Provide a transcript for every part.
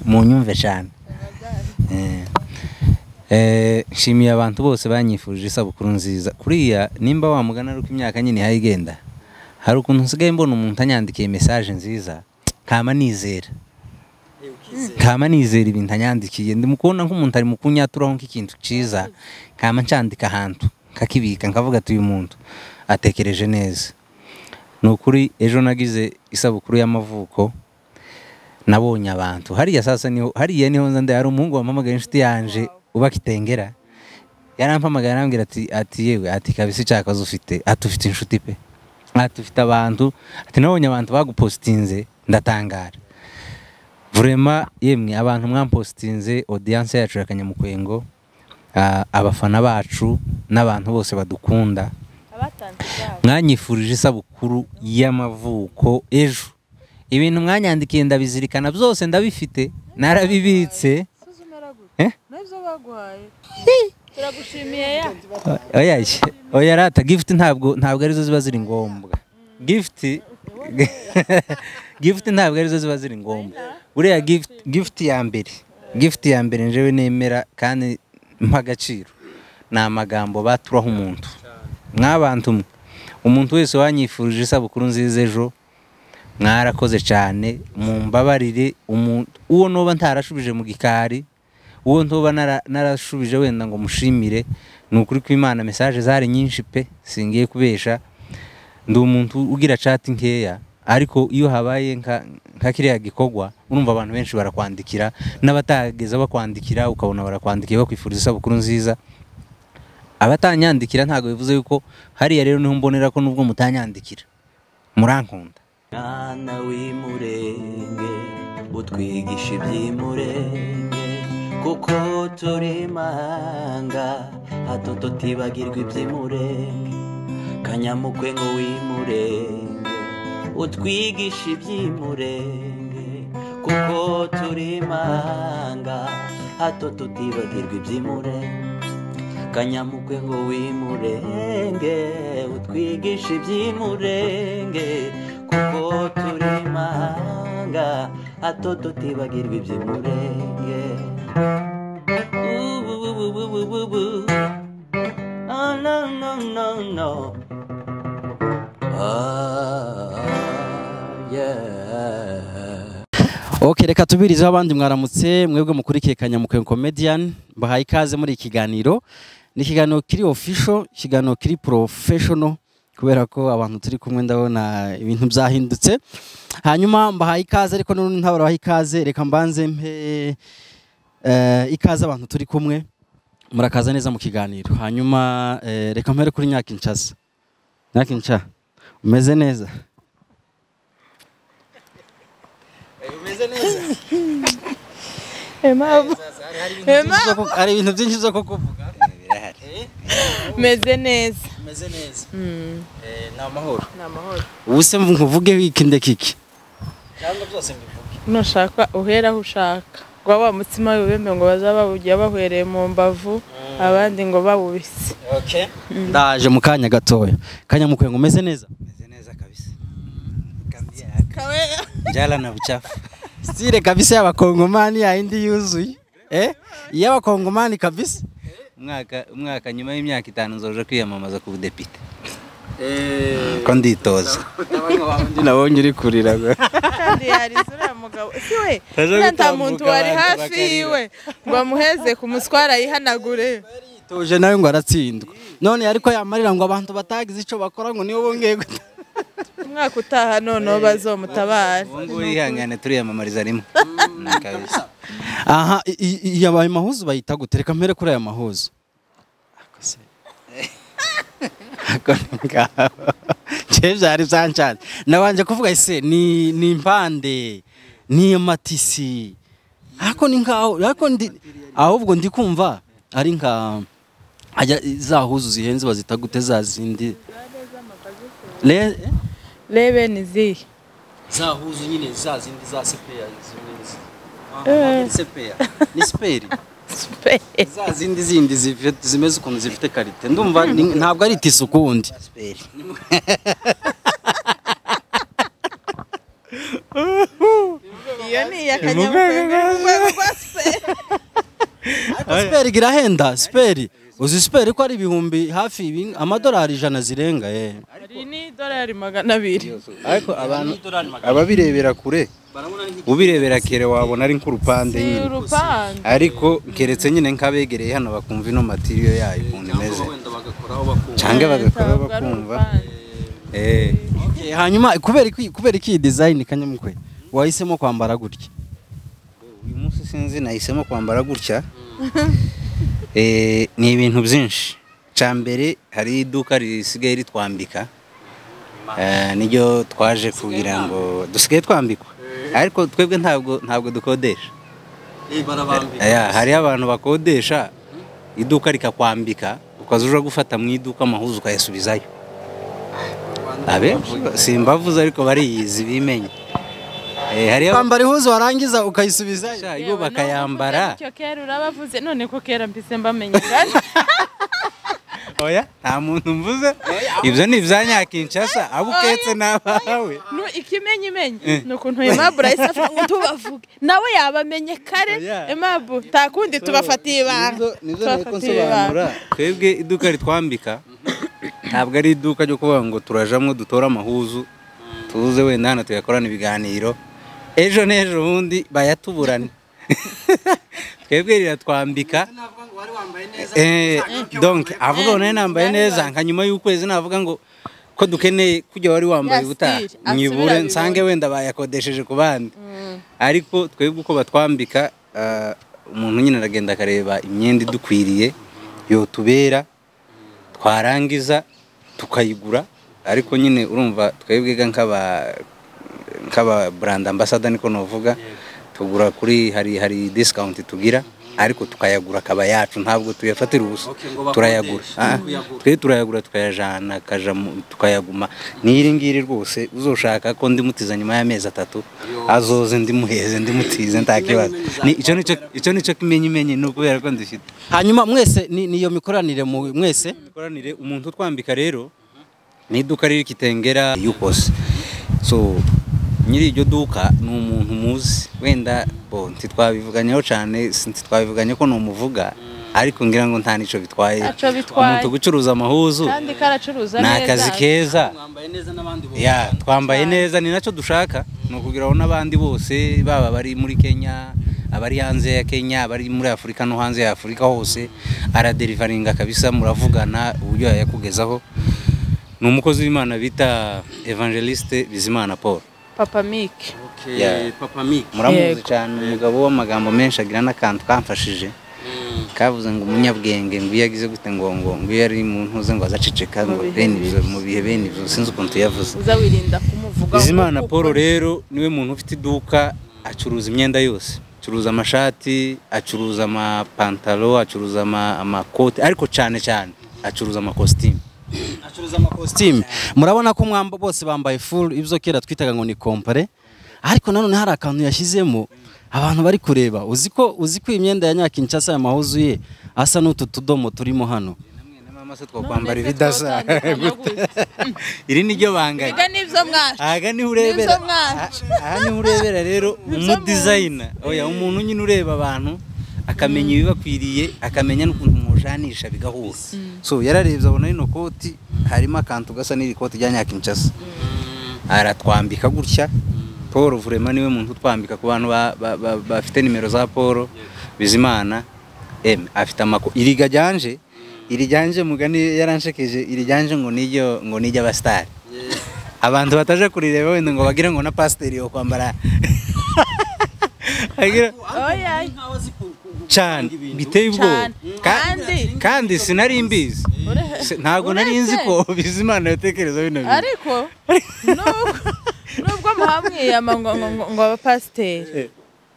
munyumve cyane Eh, eh, nshimiye abantu bose banyifuje isabukuru nziza kuriya nimba wamugana ari uko imyaka nyine ihayigenda hari ukuntu nsigaye mbona umuntu anyandikiye mesaje nziza nkama nizera nkama nizera ibintu anyandikiye ndimukubona nk'umuntu ari mu kunyaturamo nk'ikintu cyiza nkama ncandika ahantu nkakibika nkavuga ati uyu muntu atekereje neza ni ukuri ejo nagize isabukuru y'amavuko nabonye abantu hariya sasa niho hariya niho nza ndaya hari umuhungu wampamagaye inshuti yanje uba kitengera yarampamagaye arambwira ati ati yewe ati kabisa icyakazi ufite ati ufite inshuti pe ati ufite abantu ati nabonye abantu bagupositinze ndatangara vurema yemwe abantu mwampositinze odiyanse yacu ya kanyamukwego ah, abafana bacu n'abantu bose badukunda abatanze izabo mwanyifurije isabukuru y'amavuko ejo ibintu mwanyandikiye ndabizirikana byose ndabifite narabibitse suzuma Eh? aragura nabyo baguhaye turagushimiye ya oya shye, oya rata gifuti ntabwo ntabwo arizo ziba ziri ngombwa gifuti gifuti ntabwo arizo ziba ziri ngombwa buriya gifuti gifuti ya mbere gifuti ya mbere njyewe nemera kandi mpa agaciro ni amagambo baturaho umuntu mwabantu mwe umuntu wese wanyifurije isabukuru nziza ejo mwarakoze cyane mumbabarire umuntu uwo noba ntarashubije mu gikari uwo ntoba nara- narashubije wenda ngo mushimire ni ukuri ko imana mesaje zari nyinshi pe singiye kubesha ndi umuntu ugira chat nkeya ariko iyo habaye nka nka kiriya gikorwa urumva abantu benshi barakwandikira n'abatageza bakwandikira ukabona barakwandikiye bakwifuriza isabukuru nziza abatanyandikira ntabwo bivuze yuko hariya rero niho mbonera ko nubwo mutanyandikira murankunda mwana w'imurenge utwigisha iby'imurenge kuko turi manga hato tutibagirwa iby'imurenge kanyamukwengo w'imurenge utwigisha iby'imurenge kuko turi manga hato tutibagirwa iby'imurenge kanyamukwengo w'imurenge utwigisha iby'imurenge kuko turi mahanga hato tutibagirwa iby'imurenge Ububububububu. Ah, no, no, no, no. Ah, yeah. ok reka tubirizeho abandi mwaramutse mwebwe mukurikiye kanyamukwego komediyani mbahaye ikaze muri iki kiganiro ni ikiganiro kiri ofisho ikiganiro kiri porofeshono kubera ko abantu turi kumwe ndabona ibintu byahindutse hanyuma mbahaye ikaze ariko n'urundi ntabarabaha ikaze reka mbanze mpe eh, ikaze abantu turi kumwe murakaza neza mu kiganiro hanyuma eh, reka mpere kuri nyakinshasa nyakinca umeze neza umeze neza impamvu Byinshi zo ku- hari ibintu byinshi byo kukuvuga meze neza umeze neza Mm, ni amahoro ni amahoro ubu se nkuvuge wikinde kiki cyangwa byose mbivuge nushaka uhera aho ushaka ngo wa mutsima wibembe ngo bazaba bawugiye bahwereye mu mbavu abandi ngo bawubise ndaje mu kanya gatoya kanyamukwe ngo umeze neza meze neza kabisa njala na buchafu sitire kabisa y'abakongomani yayindi yuzuye eh iy'abakongomani kabisa umwaka umwaka nyuma y'imyaka itanu nzoje kwiyamamaza ku budepite eh ko nditoza nabonye uri kurira gwe. kandi yarize uriya mugabo si we Aje uriya nta gutambuka muntu wari abantu hafi bakarira. yiwe ngo amuheze ku muswara yihanagure tuje nawe ngo aratsindwa none ariko yamarira ngo abantu batagize icyo bakora ngo niyo bongeye guta umwaka utaha noneho bazomutabare ubu ngubu yihangane turiyamamariza rimwe kabisa aha i- i- i- yabaye mahuzu bayita gute reka mpere kuri aya mahuzu Ako se. Ako ni ngaho. Nje byari byancanye nabanje kuvuga ese ni ni impande ni amatisi ariko ni ngaho ariko ndi ahubwo ndi kumva ari nka ajya za huzu zihenze bazita gute za zindi Le- eh? rebe ni izihe za huzu nyine za zindi za sepeya zimwe zi- Ah, Eh. ni sepeya ni siperi Spe- za zindi zindi zifi- zimeze ukuntu zifite karite ndumva ni- ntabwo ari tisi ukundi Asiperi. iyo ni iya kanyamukwenge ni urwego rwa siperi ariko siperi irahenda siperi uzi siperi ko ari ibihumbi hafi ibi- amadolari ijana zirenga ye hari n'idolari magana abiri ariko abantu ababirebera kure ubirebera kere wabona ari nk'urupande si nyine urupangu ariko keretse nyine nk'abegereye hano bakumva ino matiriyo yayo ukuntu imeze cyangwa bagakora ntabwo ari bakumva urupangu eh Okay, hanyuma kubera iki kubera iki iyi design kanyamukwe wahisemo kwambara gutya uyu munsi sinzi nahisemo kwambara gutya Eh, ni ibintu byinshi cya mbere hari iduka risigaye ritwambika Eh, niryo twaje kugira ngo dusigaye twambikwa ariko twebwe ntabwo ntabwo dukodesha Aya, hariho abantu bakodesha iduka rikakwambika ukaza uja gufata mu iduka amahuzu ukayasubizayo abenshi simbavuze ariko bariyizi bimenye Eh, hariho kwambara ihuzu warangiza ukayisubizayo Sha, yo bakayambara icyo kera urabavuze none ko kera mbise mbamenye ngari oya nta muntu mvuze ibyo ni ibyanya kinshasa abo uketse n'abawe nu ikimenye imenye ni ukuntu aimable ahise avuga ngo tubavuge nawe yabamenye kare Oya. aimable nta kundi tubafatiye ibanga Nizo- nizo nteko tubafatiye nsobanura twebwe iduka ritwambika ntabwo ari iduka ryo kuvuga ngo turajamo dutore amahuzu tuze wenda hano tuyakorana ibiganiro ejo n'ejo bundi bayatuburane twebwe riratwambika Eh, donc avuga ngo nawe nambaye neza nka nyuma y'ukwezi navuga ngo ko dukeneye kujya wari wambaye Ya ubutaha style, asubira nyibure abibone. nsange wenda bayakodesheje ku bandi ariko twebwe uko batwambika ah, umuntu nyine aragenda akareba imyenda idukwiriye yotubera twarangiza tukayigura ariko nyine urumva twebwe ga nk'aba nk'aba brand ambassador niko novuga tugura kuri hari hari discount tugira ariko tukayagura akaba yacu ntabwo tuyafatira ubusa turayagura Ah, twe turayagura tukayajana akaja mu- tukayaguma n'iri ngiri rwose uzoshaka ko ndimutiza nyuma y'amezi atatu azoze ndimuheze ndimutize nta kibazo Ni- icyo nicyo icyo nicyo kimenyimenyi ni ukubera ko ndufite hanyuma mwese ni niyo mikoranire mu mwese imikoranire umuntu utwambika rero ni iduka riri kitengera yukose so nyiri iryo duka ni umuntu muzi wenda bo ntitwabivuganyeho cyane si- ntitwabivuganye ko numuvuga ariko ngira ngo nta n'icyo bitwaye Ntaco bitwaye. umuntu gucuruza amahuzu kandi karacuruza ni neza akazi keza ya twambaye Cyane. neza ni nacyo dushaka ni ukugira ngo n'abandi bose baba bari muri kenya abari hanze ya kenya abari muri afurika no hanze ya afurika hose araderivaringa kabisa muravugana uburyo yayakugezaho ni umukozi w'imana bita evangeliste bizimana paul papa mike Yeah. papa mike muramuzi Yego. cyane umugabo w'amagambo menshi agira n'akantu kamfashije kavuze ngo umunyabwenge ngo iyo yagize gute ngo ngo ngo iyo ari mu ntuze ngo azaceceka ngo bihe bene ibyo mu bihe bene ibyo sinzi ukuntu tuyavuze uza wirinda kumuvuga Bizimana Paul rero niwe muntu ufite iduka acuruza imyenda yose acuruza amashati acuruza amapantaro acuruza ama- amakoti ariko cyane cyane acuruza amakositimu acuruza amakositimu murabona ko mwamba bose bambaye full ibyo kera twitaga ngo ni kompare ariko nanone hari akantu yashyizemo abantu bari kureba uzi ko uzi ko imyenda ya nyakinshasa amahuzu ye asa n'utu tudomo turimo hano mama se twakwambara ibidasa iri ni ryo banganye biga n'ibyo mwacu aha niho urebera Nizo mwana. aha- aha niho urebera rero umudizayina oya umuntu nyine ureba abantu akamenya ibibakwiriye akamenya n'ukuntu mujanisha bigahura so yararebye abona rino koti harimo akantu gasa n'iri koti rya nyakinshasa aratwambika gutya paul vurema niwe muntu utwambika ku bantu ba- ba- ba- bafite nimero za paul bizimana em afite amako iriga ryanje irijyanje mugani yaranshekeje irijyanje ngo niryo ngo nijya abasitari abantu bataje kurireba wenda ngo bagire ngo na pasiteri yo kwambara Agira- oya cyane biteye ubwoba Cyane. Ka- Kandi- kandi sinari mbizi Si- ntabwo nari nzi ko bizimana yatekereza bino bintu ariko nubwo- nubwo muhamwiyama ngo ngo ngo- ngo abapasiteri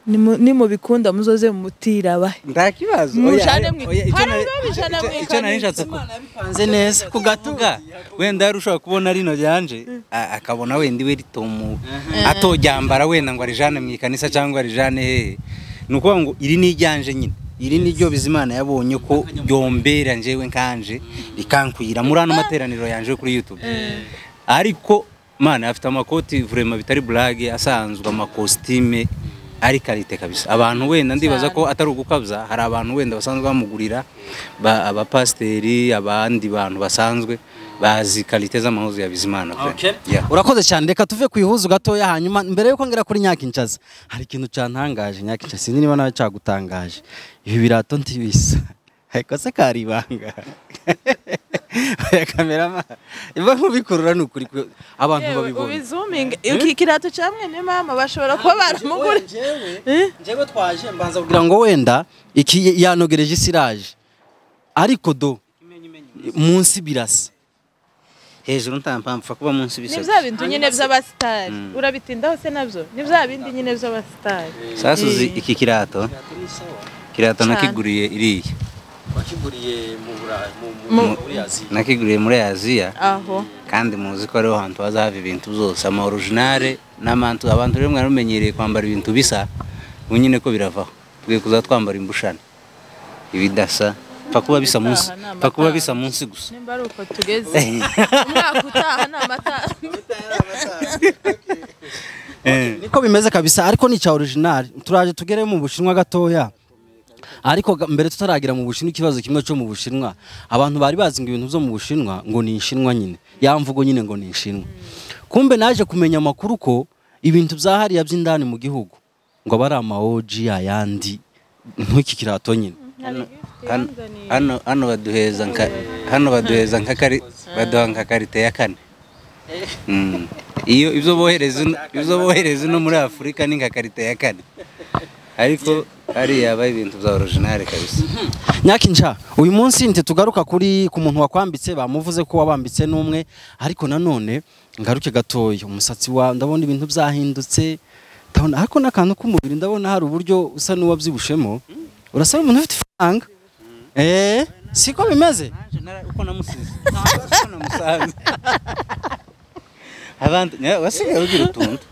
nimu- nimubikunda muzoze mumutira abahe nta kibazo Mujane mu- oya, icyo Hari nari- n'ababijana icyo- mu icyo nari ikariso. nshatse ku- nze neza ku gatuga kuvuga wenda yari ushobora kubona rino ryanje a- akabona wenda iwe ritomu atoryambara wenda ngo arijane mu ikanisa cyangwa arijane hehe ni ukuvuga ngo iri ni iryanje nyine iri ni ryo bizimana yabonye ko ryombera njyewe nkanje rikankwira muri ano materaniro yanje yo kuri youtube ariko mana afite amakoti vurema bitari burage asanzwe amakositime ari karite kabisa abantu wenda ndibaza ko atari ugukabya hari abantu wenda basanzwe bamugurira ba- abapasiteri abandi bantu basanzwe bazi karite z'amahuzu ya bizimana pe. Yeah. urakoze cyane reka tuve ku ihuzu gatoya hanyuma mbere yuko ngera kuri nyakincaza hari ikintu cyantangaje nyakincaza sinzi niba nawe cyagutangaje ibi birato ntibisa ariko se kari ibanga oya kamerama imba nkubikurura ni ukuri kwe- abantu Yewe, babibona ubizuminge iki kirato cya mwene mama bashobora kuba baramugura Eh? njyewe twaje mbanza kugira ngo wenda iki yanogereje isiraje ariko do munsi birasa hejuru ntampamvu kuba munsi ni bisabye bya bintu nyine by'abasitari urabitindaho se nabyo ni bya bindi nyine by'abasitari sasa uzi iki kirato kirato Cyane. nakiguriye iriya wakiguriye mu burayi Mu- muri aziya nakiguriye muri aziya aho kandi muzi ko ariho hantu haza hava ibintu byose ama originale n'amantu abantu rero mwari mumenyereye kwambara ibintu bisa ubu nyine ko biravaho twe kuza twambara imbushane ibidasa pfa kuba bisa munsi Ibitaha ni pfa kuba amataha. bisa munsi gusa nimba ari uko tugeze umwaka utaha ni amata niko bimeze kabisa ariko ni icya original turaje tugere mu bushinwa gatoya ariko ga- mbere tutaragira mu bushinwa ikibazo kimwe cyo mu bushinwa abantu bari bazi ngo ibintu byo mu bushinwa ngo ni inshinwa nyine ya mvugo nyine ngo ni inshinwa kumbe naje kumenya amakuru ko ibintu bya hariya by'indani mu gihugu ngo aba ari amawoji ayandi nk'iki kirato nyine hano hano hano baduheza nka hano baduheza nka kari baduha nka karite ya kane Mm. iyo ibyo bohereza ino- ibyo bohereza no muri afurika ni nka karite ya kane ariko hariya haba ibintu bya originale kabisa nyakinca uyu munsi ntitugaruka kuri ku muntu wakwambitse bamuvuze ko wabambitse n'umwe ariko nanone ngaruke gatoya umusatsi wawe ndabona ibintu byahindutse ndabona ariko n'akantu k'umubiri ndabona hari uburyo usa n'uwabyibushemo urasa n'umuntu ufite ifaranga eee siko bimeze Nanje nara- uko namusize uko namusanze abantu nya- wasigaye ugira utuntu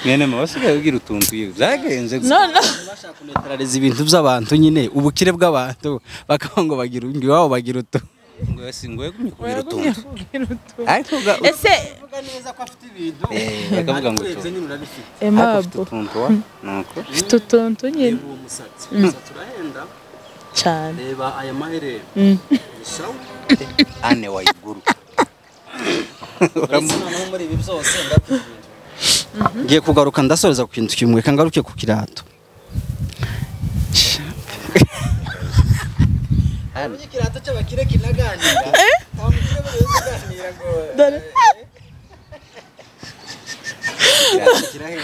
mwenema wasigaye ugira utuntu yewe byagenze gusa no no bashaka kunetarariza ibintu by'abantu nyine ubukire bw'abantu bakaba ngo bagira undi iwabo bagira utu ngo yasi- ngo yagumye kugira wagumye utuntu kugira utu ariko uga- ese Eh, bakavuga ngo utuntu Ariko ufite emabo utuntu wa nuko ufite utuntu nyine cyane reba aya maherere ane wayiguru ngiye kugaruka ndasoreza ku kintu kimwe reka ngaruke ku kirato dore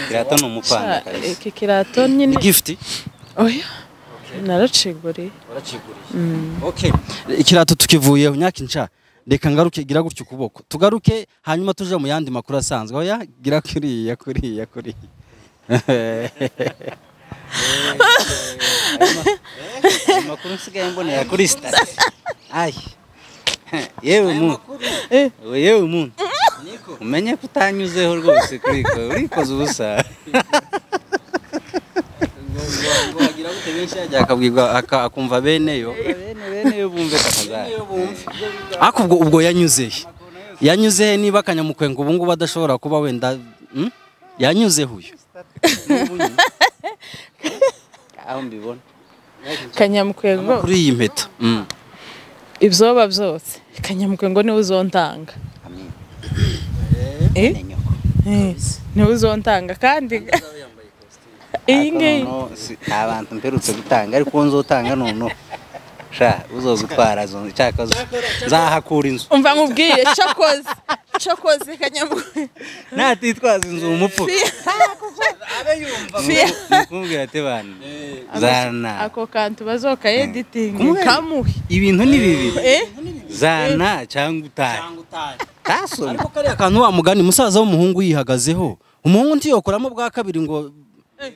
kirato ni umupanga sha, kabisa iki kirato nyine gifuti oya naraciguriye Okay. ikirato tukivuyeho nyaka inca reka ngaruke gira gutya ukuboko tugaruke hanyuma tuje mu yandi makuru asanzwe oya gira kuriya kuriya kuriya amakuru nsigaye mbonera kuri sitasiyo ayi yewe muntu Eh. yewe muntu umenye ko utanyuzeho rwose kuri ko urikoze ubusa akabwirwa aka- akumva beneyo bene bene yo bumve kakazara ariko ubwo ubwo yanyuzehe yanyuzehe niba akanyamukwenga ubu ngubu adashobora kuba wenda mm? yanyuzeho uyu aho mbibona kanyamukwego kuri iyi mpeta Mm. ibyoba byose kanyamukwego niwe uzontanga Eh? ni nyoko Eh, niwe uzontanga kandi iyi ngiyi Ariko noneho si- nta bantu mperutse gutanga ariko uwo nzotanga noneho sha uzozitwara zo- cyaka zo- nzahakura inzu umva nkubwire cokoze cokoze kanyamukwego natitwaza inzu umupfu Fia. mukubwira ati bantu zana ako kantu bazokaeditingi Kumwe- kamuhe ibintu ni bibiri Eh? zana cyangwa utari tasomye ariko kariya kantu wa mugani musaza w'umuhungu yihagazeho umuhungu ntiyokoramo bwa kabiri ngo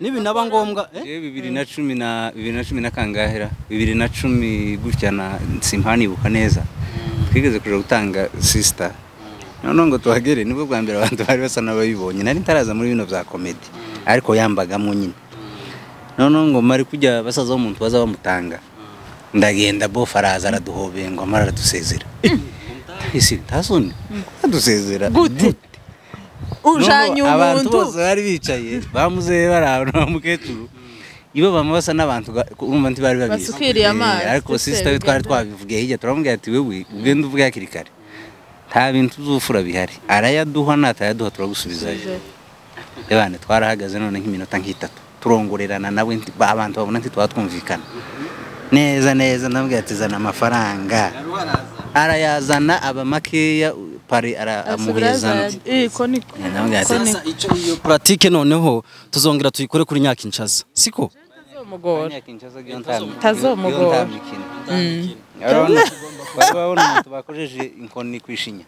nibinaba ngombwa eh? Jewe bibiri na cumi na bibiri na cumi na kangahera bibiri na cumi gutya na simpanibuka neza twigeze kuja gutanga sister noneho ngo tuhagere nibwo bwa mbere abantu bari basa n'abayibonye nari ntaraza muri bino bya komedi ariko yambagamo nyine noneho ngo mari kujya basaza b'umuntu baza bamutanga ndagenda bof araza araduhobeye ngo amara aradusezera isi ntasoni adusezera Gute? ujanye N'ubu abantu umuntu bose bari bicaye bamuzehe barabona wa mukecuru ibo bama basa n'abantu ga- ku- urumva ntibari babizi Basukiriye Eh, amazi, ariko se sisita we twari bigenda. twabivugiye hirya turamubwira ati wewe ugende uvuge hakiri kare nta bintu uzufura bihari arayaduha natayaduha turagusubizayo ebane twarahagaze none nk'iminota nk'itatu turongorerana nawe nti- ba- abantu babona nti twatwumvikana neza neza ndamubwira ati zana amafaranga arayazana aba makeya u- pari ara- amuhezana iko niko ndamubwira ati Sasa icyo iyo puratike noneho tuzongera tuyikore kuri nyakinshasa siko bizomugora Tazomugora. tazomugora urabona umuntu bakojeje inkoni kwishinya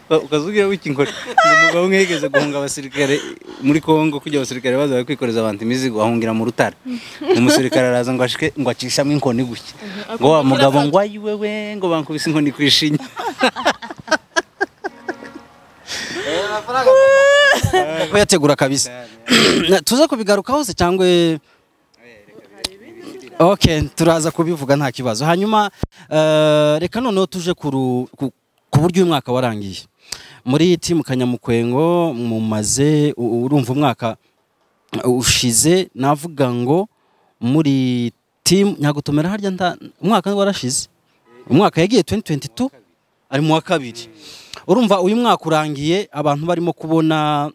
ukazugira wiki inkoni uyu mugabo umwe yigeze guhunga abasirikare muri kongo kugira abasirikare baza bari kwikoreza abantu imizigo ahungira mu rutare umusirikare araza ngo ashike ngo acishamo inkoni gutya ngo wa mugabo ngo ayiwe we ngo bankubise inkoni kwishinya kuko yategura kabisa Na- tuze kubigarukaho se cyangwa ok turaza kubivuga nta kibazo hanyuma eh, reka noneho tuje ku ru- ku- ku buryo uyu mwaka warangiye muri timu kanyamukwengo mumaze u- urumva umwaka ushize navuga ngo muri timu nyagutomera harya nta umwaka warashize umwaka yagiye 2022 ari mu wa kabiri urumva uyu mwaka urangiye abantu barimo kubona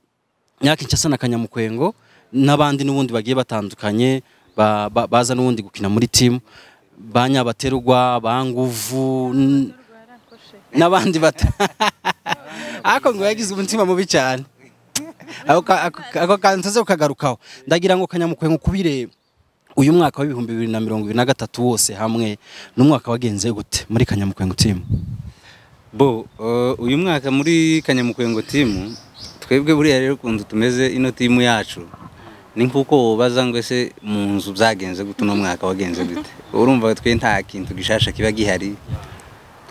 nyakinshasa na kanyamukwengo n'abandi n'ubundi bagiye batandukanye ba- ba- baza n'ubundi gukina muri timu ba nyabaterwa ba nguvu n- n'abandi bata ariko ngo yagize umutima mubi cyane ako ka- ako- ako kantu tuze kukagarukaho ndagira ngo kanyamukwengo kubire uyu mwaka w'ibihumbi bibiri na mirongo ibiri na gatatu wose hamwe n'umwaka wagenze gute muri kanyamukwengo timu bo eh, uyu mwaka muri kanyamukwengo timu twebwe buriya rero ukuntu tumeze ino timu yacu ni nk'uko wobaza ngo ese mu nzu byagenze gute uno mwaka wagenze gute urumva twe nta kintu gishasha kiba gihari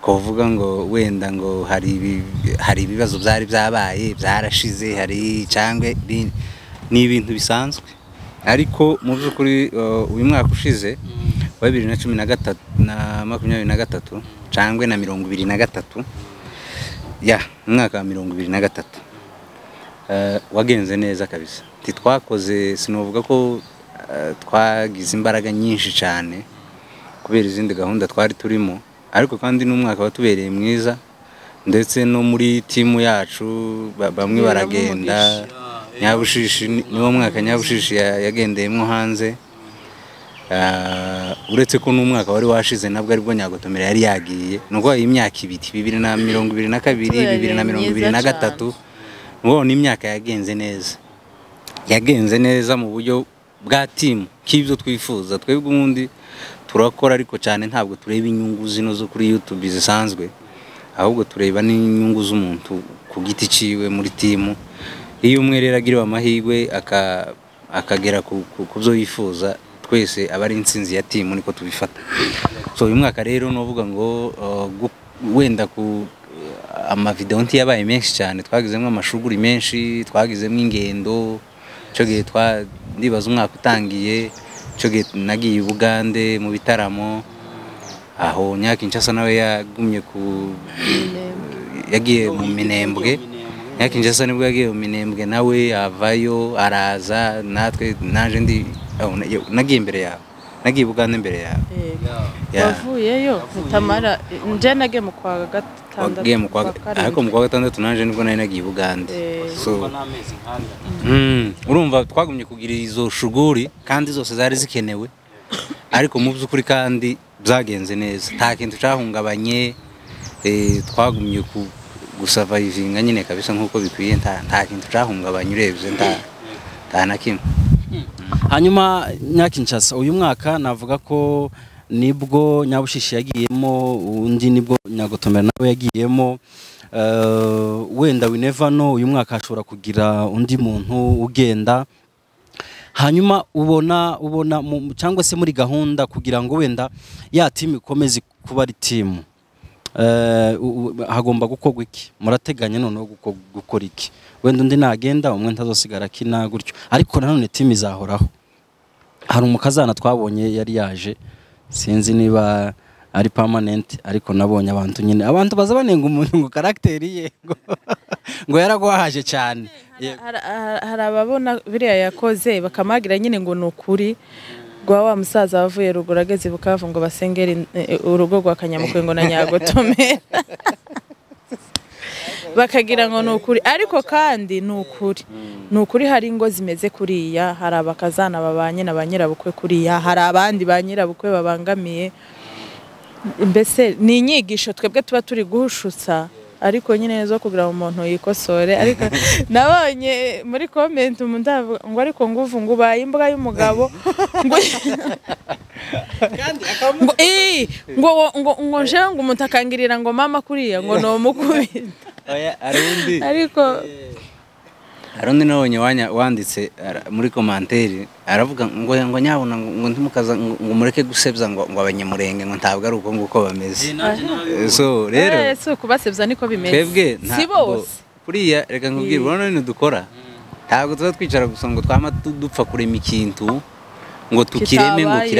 twavuga ngo wenda ngo hari ibi- hari ibibazo byari byabaye byarashize hari cyangwa ibi- ni ibintu bisanzwe ariko mu by'ukuri eh, uyu mwaka ushize wa bibiri na cumi na gatatu na makumyabiri na gatatu cangwe na mirongo ibiri na gatatu ya umwaka wa mirongo ibiri na gatatu Eh, wagenze neza kabisa ntitwakoze sinavuga ko eh, twagize imbaraga nyinshi cyane kubera izindi gahunda twari turimo ariko kandi n'umwaka watubereye mwiza ndetse no muri timu yacu ba- bamwe baragenda nyabushishi ni- niwo mwaka nyabushishi ya- yagendeyemo hanze Ah, uretse ko n'umwaka wari washize nabwo aribwo nyagotomera yari yagiye ni uko iyi myaka ibiri bibiri na mirongo ibiri na kabiri Yabereye bibiri na mirongo ibiri myiza na gatatu ubona imyaka yagenze neza yagenze neza mu buryo bwa timu k'ibyo twifuza twebwe ubundi turakora ariko cyane ntabwo tureba inyungu zino zo kuri yutube zisanzwe ahubwo tureba n'inyungu z'umuntu ku giti cyiwe muri timu iyo umwe rero agiriwe amahirwe aka- akagera ku- ku ku byo yifuza twese aba ari intsinzi ya timu niko tubifata so uyu mwaka rero nuvuga ngo uh, gu- wenda ku amavidewo ntiyabaye menshi cyane twagizemo amashuguri menshi twagizemo ingendo icyo gihe twa ndibaza umwaka utangiye icyo gihe nagiye i bugande mu bitaramo aho nyakinshasa nawe yagumye ku yagiye mu minembwe nyakinshasa nibwo yagiye mu minembwe nawe avayo araza natwe naje ndi aho, na- nagiye imbere yawe nagiye i bugande imbere yawe Ya. wavuyeyo mutamara nje nagiye mu kwa gatandatu wagiye mu kwa kwa karindwi. ariko mu kwa gatandatu naje nibwo nari nagiye i bugande Eh. so Mm, urumva twagumye kugira izo shuguri kandi zose zari zikenewe ariko mu by'ukuri kandi byagenze neza nta kintu cyahungabanye eh, twagumye ku gusavayivinga nyine kabisa nk'uko bikwiye nta nta kintu cyahungabanye urebye nta nta na kimwe hanyuma nyakinshasa uyu mwaka navuga ko nibwo nyabushishi yagiyemo undi nibwo nyagotomera nawe yagiyemo Eh, wenda winevano uyu mwaka hashobora kugira undi muntu ugenda hanyuma ubona ubona mu- mu- cyangwa se muri gahunda kugira ngo wenda ya timu ikomeze kuba ari timu Eh, u- u- hagomba gukorwa iki murateganya noneho guko- gukora iki wenda undi nagenda umwe ntazosigara akina gutyo ariko nanone timu izahoraho hari umukazana twabonye yari yaje sinzi niba ari permanent ariko nabonye abantu nyine abantu baza banenga umuntu ngo karagiteri ye ngo ngo yaragwahaje cyane Yego. Hari- hari hari ababona biriya yakoze bakamagira nyine ngo ni ukuri rwa wa musaza wavuye ruguru ageze i bukavu ngo basengere in- eh, urugo rwa kanyamukwengo na nyagotomera bakagira ngo ni ukuri ariko kandi ni ukuri ni ukuri hari ingo zimeze kuriya hari abakazana babanye na ba nyirabukwe kuriya hari abandi ba nyirabukwe babangamiye mbese ni inyigisho twebwe tuba turi guhushutsa ariko nyine zo kugira ngo umuntu yikosore ariko nabonye muri komenti umuntu avuga ngo ariko ngo uvu ngo ubaye imbwa y'umugabo ngo ngo ii, ngo ngo ngo njewe ngo umuntu akangirira ngo mama kuriya ngo ni umukubita Oya, hari undi ariko hari undi nabonye wanya- wanditse ara- muri komanteri aravuga ngo ngo nyabuna ngo ngo ntimukaza ngo ngo mureke gusebya ngo ngo abanyamurenge ngo ntabwo ari uko nguko bameze so rero Eh, si ukubasebya niko bimeze twebwe si ntabwo bose kuriya reka nkubwire urabona ibintu dukora ntabwo tuba twicara gusa ngo twama tu- dupfa kurema ikintu ngo tukireme ngo Kitabaye.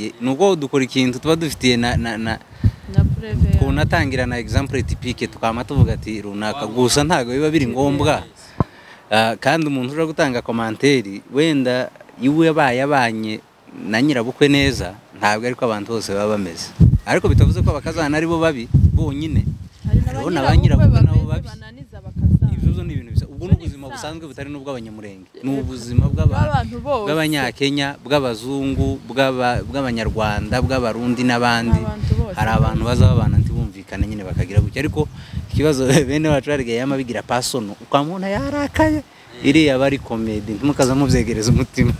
kirabaye ni uko dukora ikintu tuba dufitiye na na na na pureve kunatangira na example tipike tukama tuvuga ati runaka gusa ntabwo biba biri ngombwa Ah, kandi umuntu uje gutanga komanteri wenda iwe yabaye abanye na nyirabukwe neza ntabwo ariko abantu bose baba bameze ariko bitavuze ko abakazana ari bo babi bonyine hari Urabona na ba ba nyirabukwe nyirabukwe nabo bameze babi. bananiza bakazana ibyo byo ni ibintu bisa ubwo ni ubuzima busanzwe butari n'ubwo abanyamurenge ni ubuzima bw'abantu bw'abantu bose bw'abanyakenya bw'abazungu bw'aba- bw'abanyarwanda bw'abarundi n'abandi Abantu bose. hari abantu baza babana ntibumvikane nyine bakagira gutya ariko ikibazo bene bacu barigaye yama bigira pasono ukamubona yarakaye iriya aba ari komedi ntimukaza mubyegereza umutima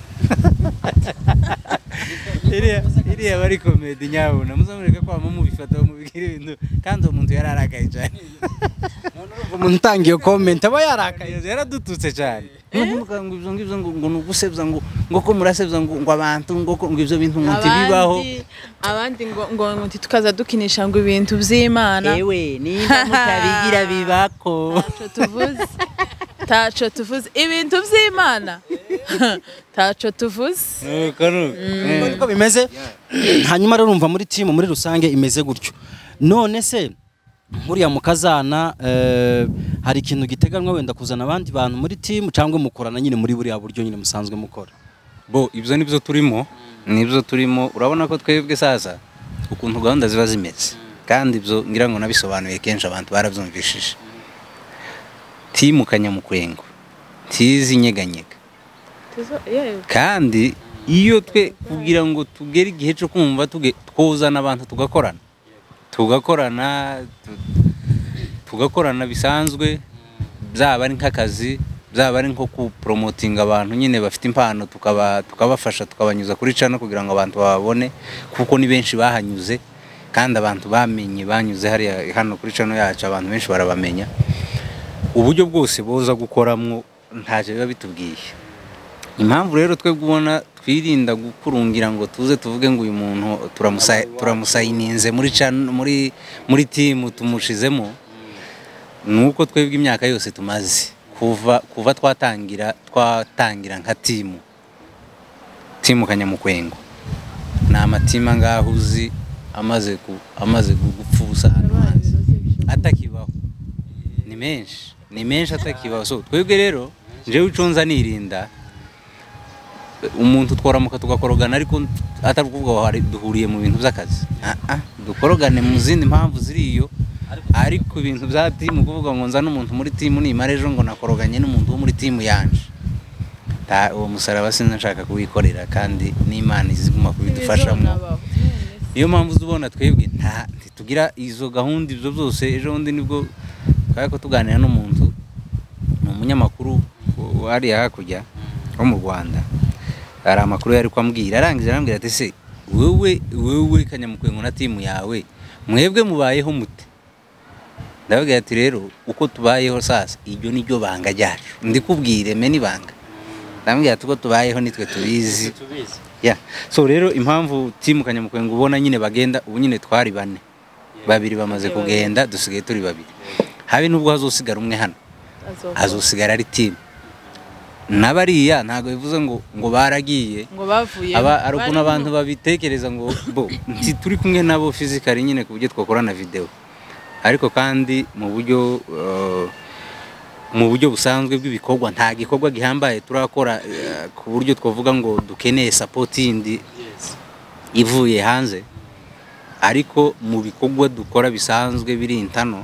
iriya iriya aba ari komedi nyabuna muzamureka ko waba mubifata mubibwira ibintu kandi uwo muntu yararakaye cyane umuntu utanga iyo comment aba yarakaye Akayoza yaradututse cyane Nubwo mukavuga ngo ibyo ngibyo ngo ngo ni ugusebya ngo ngo ko murasebya ngo ngo abantu ngo ko- ngo ibyo bintu ngo ntibibaho abandi abandi ngo ngo ngo nti tukaza dukinisha ngo ibintu by'imana nimba mutabigira bibako taco tuvuze taco tuvuze ibintu by'imana taco tuvuze nuko nuko Uko niko bimeze hanyuma rero urumva muri timu muri rusange imeze gutyo none se nkuriya mukazana eh, hari ikintu giteganwa wenda kuzana abandi bantu muri timu cyangwa mukorana nyine muri buriya buryo nyine musanzwe mukora bo ibyo nibyo turimo nibyo turimo urabona ko twebwe sasa ukuntu gahunda ziba zimeze kandi ibyo ngira ngo nabisobanuye kenshi abantu barabyumvishije timu kanyamukwengo tizi nyeganyega Tuzo- yewe. kandi iyo twe kugira ngo tugere igihe cyo kumva tuge- twuzana abantu tugakorana tugakorana tu- tugakorana bisanzwe byaba ari nk'akazi byaba ari nko kuporomotinga abantu nyine bafite impano tukaba tukabafasha tukabanyuza kuri cano kugira ngo abantu bababone kuko ni benshi bahanyuze kandi abantu bamenye banyuze hariya hano kuri cano yacu abantu benshi barabamenya uburyo bwose boza gukoramo ntacyo biba bitubwiye impamvu rero twebwe ubona twirinda gukurungira ngo tuze tuvuge ngo uyu muntu turamusa- turamusayininze muri cano- muri muri timu tumushizemo ni uko twebwe imyaka yose tumaze kuva kuva twatangira twatangira nka timu timu kanyamukwengo ni amatima ngaho uzi amaze ku- amaze gu- gupfa ubusa hano hanze atakibaho ni menshi ni menshi atakibaho so twebwe rero njyewe ucunza nirinda umuntu tworamuka tugakorogana ariko atari ukuvuga ngo hari- duhuriye mu bintu by'akazi Ah, ah, dukorogane mu zindi mpamvu ziriyo ariko ibintu bya timu kuvuga ngo nzane umuntu muri timu nimara ejo ngo nakoroganye n'umuntu wo muri timu yanje Ta- uwo musaraba sinzi nshaka kuwikorera kandi n'imana iziguma kubidufashamo Bizonabaho. niyo mpamvu uza ubona twebwe nta ntitugira izo gahunda ibyo byose ejo bundi nibwo twari ko tuganira n'umuntu ni umunyamakuru wa- hariya hakurya wo mu rwanda hari amakuru yari kwambwira arangije arambwira ati se wowe wowe kanyamukwengo na timu yawe mwebwe mubayeho mute ndababwira ati rero uko tubayeho sasa iryo ni ryo banga ryacu ndikubwire meni ibanga ndambwira ati uko tubayeho nitwe tubizi ya so rero impamvu timu kanyamukwengo ubona nyine bagenda ubu nyine twari bane babiri bamaze kugenda dusigaye turi babiri habe nubwo hazosigara umwe hano Azoga. hazosigara ari timu n'abariya ntabwo bivuze ngo ngo baragiye ngo bavuye aba ari ukuntu abantu babitekereza ngo bo nti turi kumwe nabo fizikari nyine ku buryo twakorana videwo ariko kandi mu buryo eh, mu buryo busanzwe bw'ibikorwa nta gikorwa gihambaye turakora eh, ku buryo twavuga ngo dukeneye sapoti yindi ivuye hanze ariko mu bikorwa dukora bisanzwe biri intano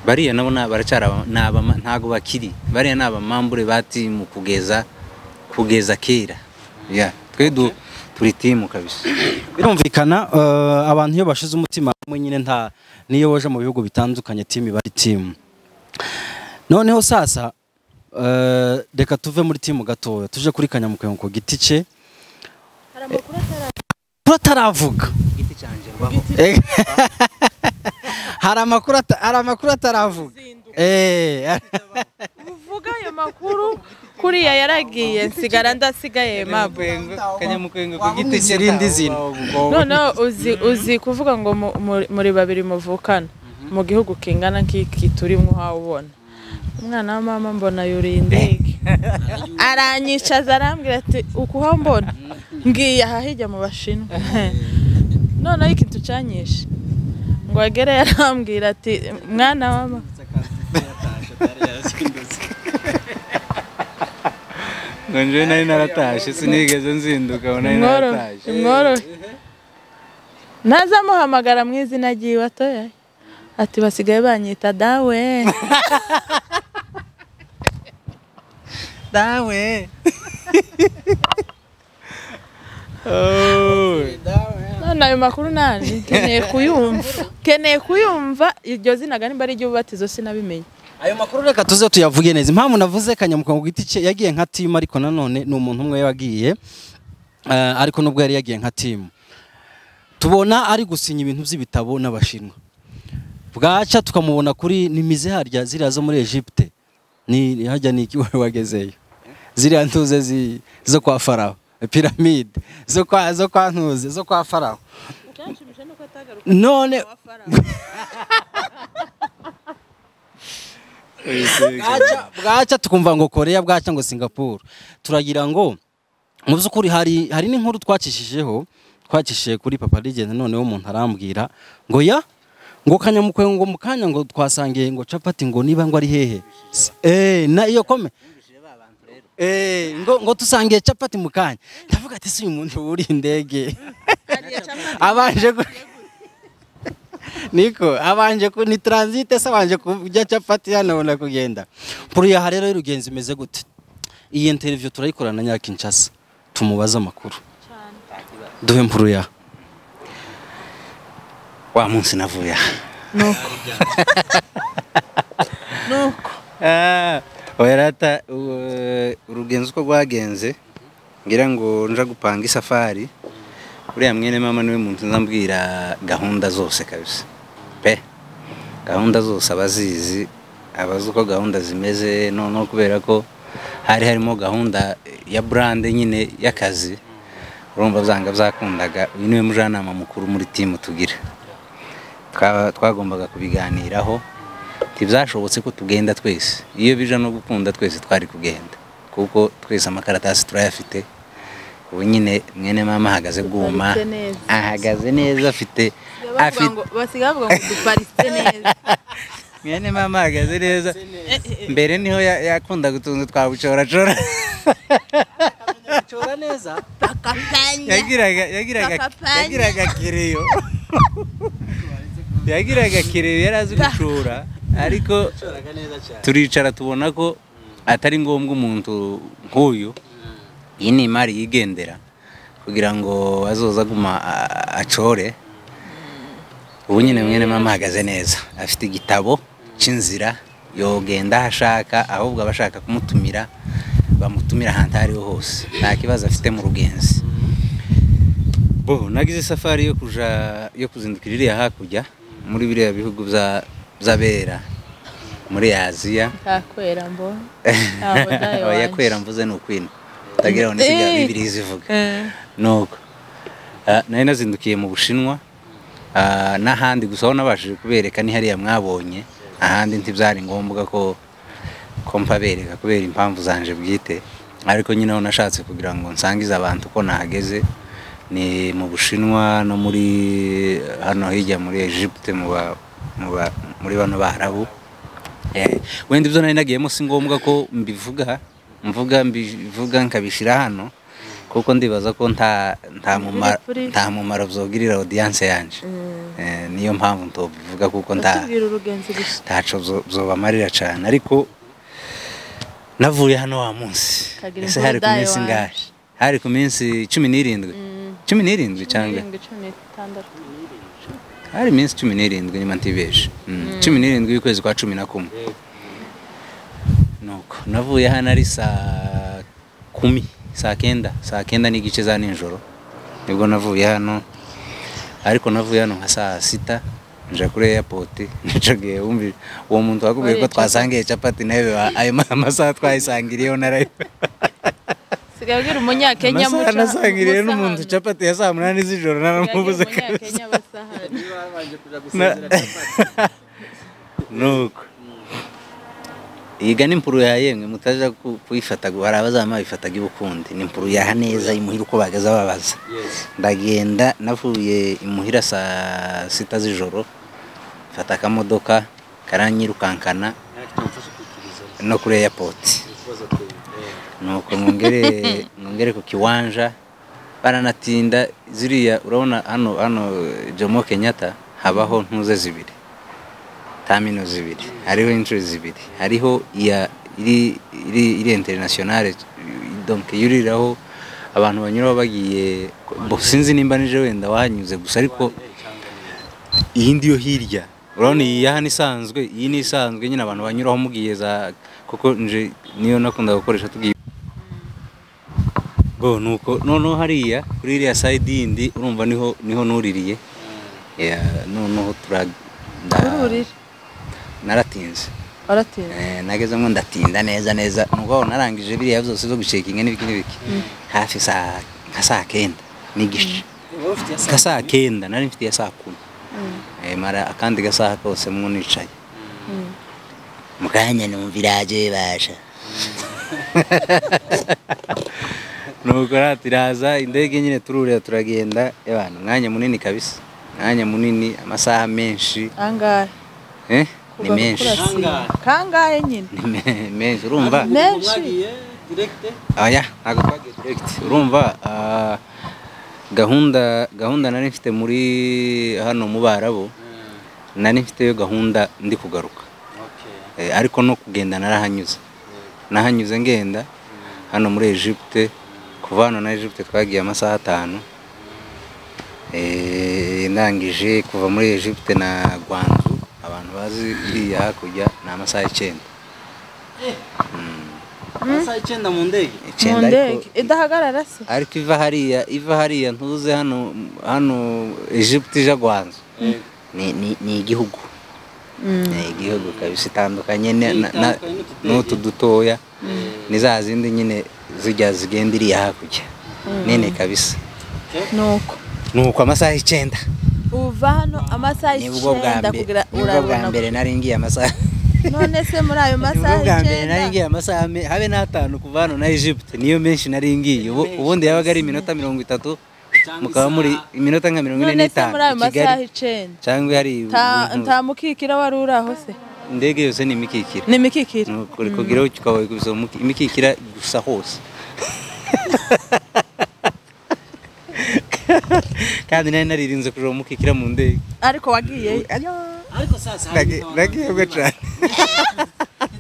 bariya nabo na- baracyari aba- ni abama- ntago bakiri bariya ni abamambure ba timu kugeza kugeza kera Yeah. twe du- turi timu kabisa birumvikana eh, abantu iyo bashize umutima hamwe nyine nta niyo waje mu bihugu bitandukanye timu iba ari timu noneho sasa eh, reka tuve muri timu gatoya tuje kuri kanyamukengo ku giti cye amakuru ataravuga Eh, hari amakuru ata- hari amakuru ataravuga Eh, uvuga ayo makuru kuriya yaragiye nsigara ndasigaye mabu kanyamukenga ku giti cye irindi zina. noneho uzi uzi kuvuga ngo mu- mu- muri babiri muvukana mu gihugu kingana nk'iki turimo uhawe ubona umwana wa mama mbona yuriye indege aranyicaza arambwira ati ukuha mbona ngiye aha hirya mu bashinwa noneho ikintu cyanyishe ngo agere yarambwira ati mwana wa mama ngo njyewe nari naratashe sinigeze nzinduka ngo nari Mworohe, naratashe mworohe. Naza muhamagara mu izina ryiwe atoya. Ati basigaye banyita dawe. dawe None ayo makuru nani? Keneye kuyumva. Keneye kuyumva iryo zina ganimba ari ry'ububatizo sinabimenye. ayo makuru reka tuze tuyavuge neza impamvu navuze kanyamukengo ku giti cye yagiye nka timu ariko nanone ni umuntu umwe wagiye eh, ariko nubwo yari yagiye nka timu tubona ari gusinya ibintu by'ibitabo n'abashinwa bwaca tukamubona kuri nimize harya ziriya zo muri Egypte ni ni- harya ni iki wari wagezeyo ziriya ntuze zi- zo kwa farawo piramide zo kwa zo kwa ntuze zo kwa farawo none bwaca bwaca tukumva ngo koreya bwaca ngo singapuru turagira ngo mu by'ukuri hari hari n'inkuru twakishijeho twakishije kuri papa rigenda noneho umuntu arambwira ngo ya ngo kanyamukwe ngo mu kanya ngo twasangiye ngo capati ngo niba ngo ari hehe S- eh na iyo kome eh ngo ngo tusangiye capati mu kanya ndavuga ati si uyu muntu wuri indege abanje gu- niko abanje ku ni transite se abanje kujya capati yanabona kugenda puriyaha rero y'urugenzi imeze gute iyi interview turayikora na nyakinshasa tumubaze amakuru duhe mpuruyaha wa munsi navuye aha Nuko. Nuko. Ah, werata u- urugenzo uko rwagenze ngira ngo nja gupanga isafari uriya mwene mama niwe muntu nzambwira gahunda zose kabisa pe gahunda zose abazizi abazi uko gahunda zimeze noneho kubera ko hari harimo gahunda ya burande nyine y'akazi urumva byanga byakundaga uyu niwe mujyanama mukuru muri timu tugira Twa- twagombaga kubiganiraho ntibyashobotse ko tugenda twese iyo bija no gukunda twese twari kugenda kuko twese amakaratasi turayafite ubu nyine mwene mama ahagaze bwuma Aparitse neza. ahagaze neza afite Basigaye afite bavuga ngo- Basigaye bavuga ngo duparitse neza. mwene mama ahagaze neza mbere niho ya- yakundaga utuntu twa bucoracora yagiraga yagiraga Kakapanya. yagiraga kereyo yagiraga kereyo yari azi gucura ariko turicara tubona ko atari ngombwa umuntu nk'uyu iyi ni imari yigendera kugira ngo azoza aguma a- acore ubu nyine mwene mama ahagaze neza afite igitabo cy'inzira yogenda aho ashaka ahubwo abashaka kumutumira bamutumira ahantu aho ariho hose nta kibazo afite mu rugenzi bo nagize safari yo kuja yo kuzindukira iriya hakurya muri biriya bihugu bya by'abera muri aziya Ntakwera mbona. oya kwera mvuze ni ukwina utagira ngo nisiga Eh. bibiri zivuga nuko Ah, nari nazindukiye mu bushinwa ah, n'ahandi gusa aho nabashije kubereka ni hariya mwabonye ahandi ntibyari ngombwa ko ko mpabereka kubera impamvu zanje bwite ariko nyine aho nashatse kugira ngo nsangize abantu ko nahageze ni mu bushinwa no muri hano hirya muri egypte mu ba- mu ba- muri bano barabu Eh, wenda ibyo nari nagiyemo si ngombwa ko mbivuga mvuga mbivuga nkabishyira hano kuko ndibaza ko nta nta mumaro kuri- nta mumaro byogirira audience yanjye Eh, niyo mpamvu ntobivuga kuko nta Utubwira urugenzi gusa ntaco bzo- bzobamarira cyane ariko navuye hano wa munsi Kagira ese hari ku imbudaye minsi waje. ngahe hari ku minsi cumi n'irindwi cumi n'irindwi cyangwa Irindwi, cumi n'itandatu. hari iminsi cumi n'irindwi niba ntibeshe Mm, cumi n'irindwi y'ukwezi kwa cumi na kumwe nuko navuye hano ari saa kumi saa kenda saa kenda n'igice za nijoro nibwo navuye hano ariko navuye hano nka saa sita nja kuri airport nicagiye wumvi uwo muntu wakubwiye ko Wariye twasangiye capati nawe ba- ayo ma- amasaha twayisangiriyeho narayo Sigaye ubwira umunyakenya amasaha muca- nasangiriye musahane. n'umuntu capati ya saa munani z'ijoro Sigaye ubwira naramubuze kabisa umunyakenya basahane. nuko yiga n'impuru ya yemwe mutaja ku- kuyifata gu- hari abazama bifataga ibukundi ni impuru yaha neza imuhira uko bagaza babaza ndagenda navuye imuhira saa sita z'ijoro mfata akamodoka karanyirukankana no kuri airport nuko mwongere mwongere ku kiwanja baranatinda ziriya urabona hano hano jomo kenyatta habaho ntuze zibiri tamino zibiri hariho inshuro zibiri hariho iya iri iri iri internationale donc yuriraho abantu banyuraho bagiye bo sinzi nimba nije wenda wahanyuze gusa ariko iyi yo hirya urabona iyi ya hano isanzwe iyi ni isanzwe nyine abantu banyuraho mugiye za kuko nje niyo nakunda gukoresha tugiye bo nuko noneho hariya kuri iriya sayidi yindi urumva niho niho nuririye Yeah, noneho turaga Ururira. naratinze Waratinze. Eh, nagezemo ndatinda neza neza nuko aho narangije biriya byose zo gucekinga n'ibiki n'ibiki hafi saa nka saa kenda n'igice nka saa kenda nari mfite iya saa kumi Eh, mara akandi gasaha kose mwo nicaye mu kanya numva iraje basha nuko rati iraza indege nyine tururira turagenda y'abantu umwanya munini kabisa umwanya munini amasaha menshi Angahe. eh ni Kuva menshi gukura siyo. Kangahe nyine? Ni me- menshi urumva Menshi. aya ntabwo twagiye direct urumva ah, gahunda gahunda nari mfite muri hano mu barabo nari mfiteyo gahunda ndi kugaruka Eh, ariko no kugenda narahanyuze nahanyuze ngenda hano muri egypte kuva hano na egypte twagiye amasaha atanu Eh, ndangije kuva muri egypte na gwanzu abantu bazi iriya hakurya ni amasaha icyenda Saa icyenda mu ndege Mu icyenda ariko ndege. Idahagarara se? ariko iva hariya iva hariya ntuze hano hano Egypt ija Gwanza ni ni ni igihugu ni igihugu kabisa itandukanye ne- na- na- n'utu dutoya ni za zindi nyine zijya zigenda iriya hakurya nini kabisa Nuko. nuko amasaha icyenda uva hano amasaha nibwo bwa icyenda mbere kugira nibwo bwa urabona mbere nari ngiye amasaha none se muri ayo masaha nibwo bwa mbere nari icyenda ngiye amasaha me- habe n'atanu kuva hano na Egypt niyo menshi nari ngiye Ubu- ubundi yabaga ari iminota mirongo itatu mukaba muri iminota nka mirongo ine none se n'itanu muri ayo i masaha kigali icyenda cyangwa hari Ta- ibintu- nta mukikira wari uri aho se indege yose ni imikikira ni imikikira Nuko uri kugeraho ukaba uri kubisoza umuki- imikikira gusa hose kandi nari naririnze kuja umukikira mu ndege ariko wagiyeyo ariko saa saba nagiyebwe cyane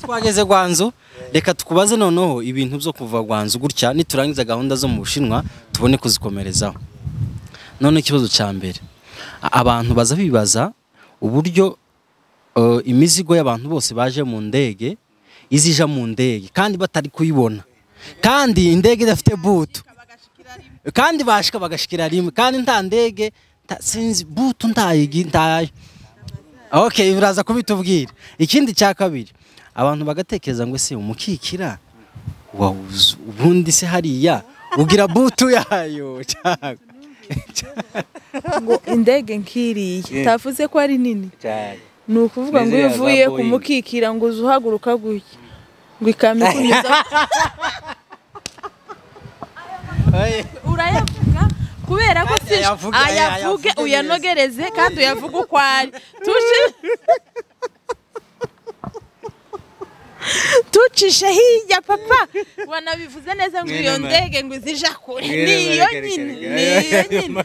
twageze gwanzu reka tukubaze noneho ibintu byo kuva gwanzu gutya niturangiza gahunda zo mu bushinwa tubone kuzikomerezaho none ikibazo cya mbere a- abantu baza bibaza uburyo eh, imizigo y'abantu bose baje mu ndege izija mu ndege kandi batari kuyibona kandi indege idafite butu kandi bashika bagashikira rimwe kandi nta ndege nta- sinzi butu ntayigi ntayo okay uraza kubitubwira ikindi cya kabiri abantu bagatekereza ngo se umukikira wawuzu ubundi se hariya ugira butu yayo cyangwa ngo indege nk'iriya itavuze ko ari nini cyane ni ukuvuga ngo Nizeye iyo za uvuye ku Boeing. mukikira ngo uze uhaguruka gutya ngo ikamyo ikunyuza urayavuga kubera ko si Ayavuge, ayavuge ayavuge uyanogereze kandi uyavuge uko ari Tuci- tucishe hirya papa wanabivuze neza ngo iyo Mwene ma- ndege ngo izija kure Mwene ni iyo Marekare nyine Karega. ni iyo nyine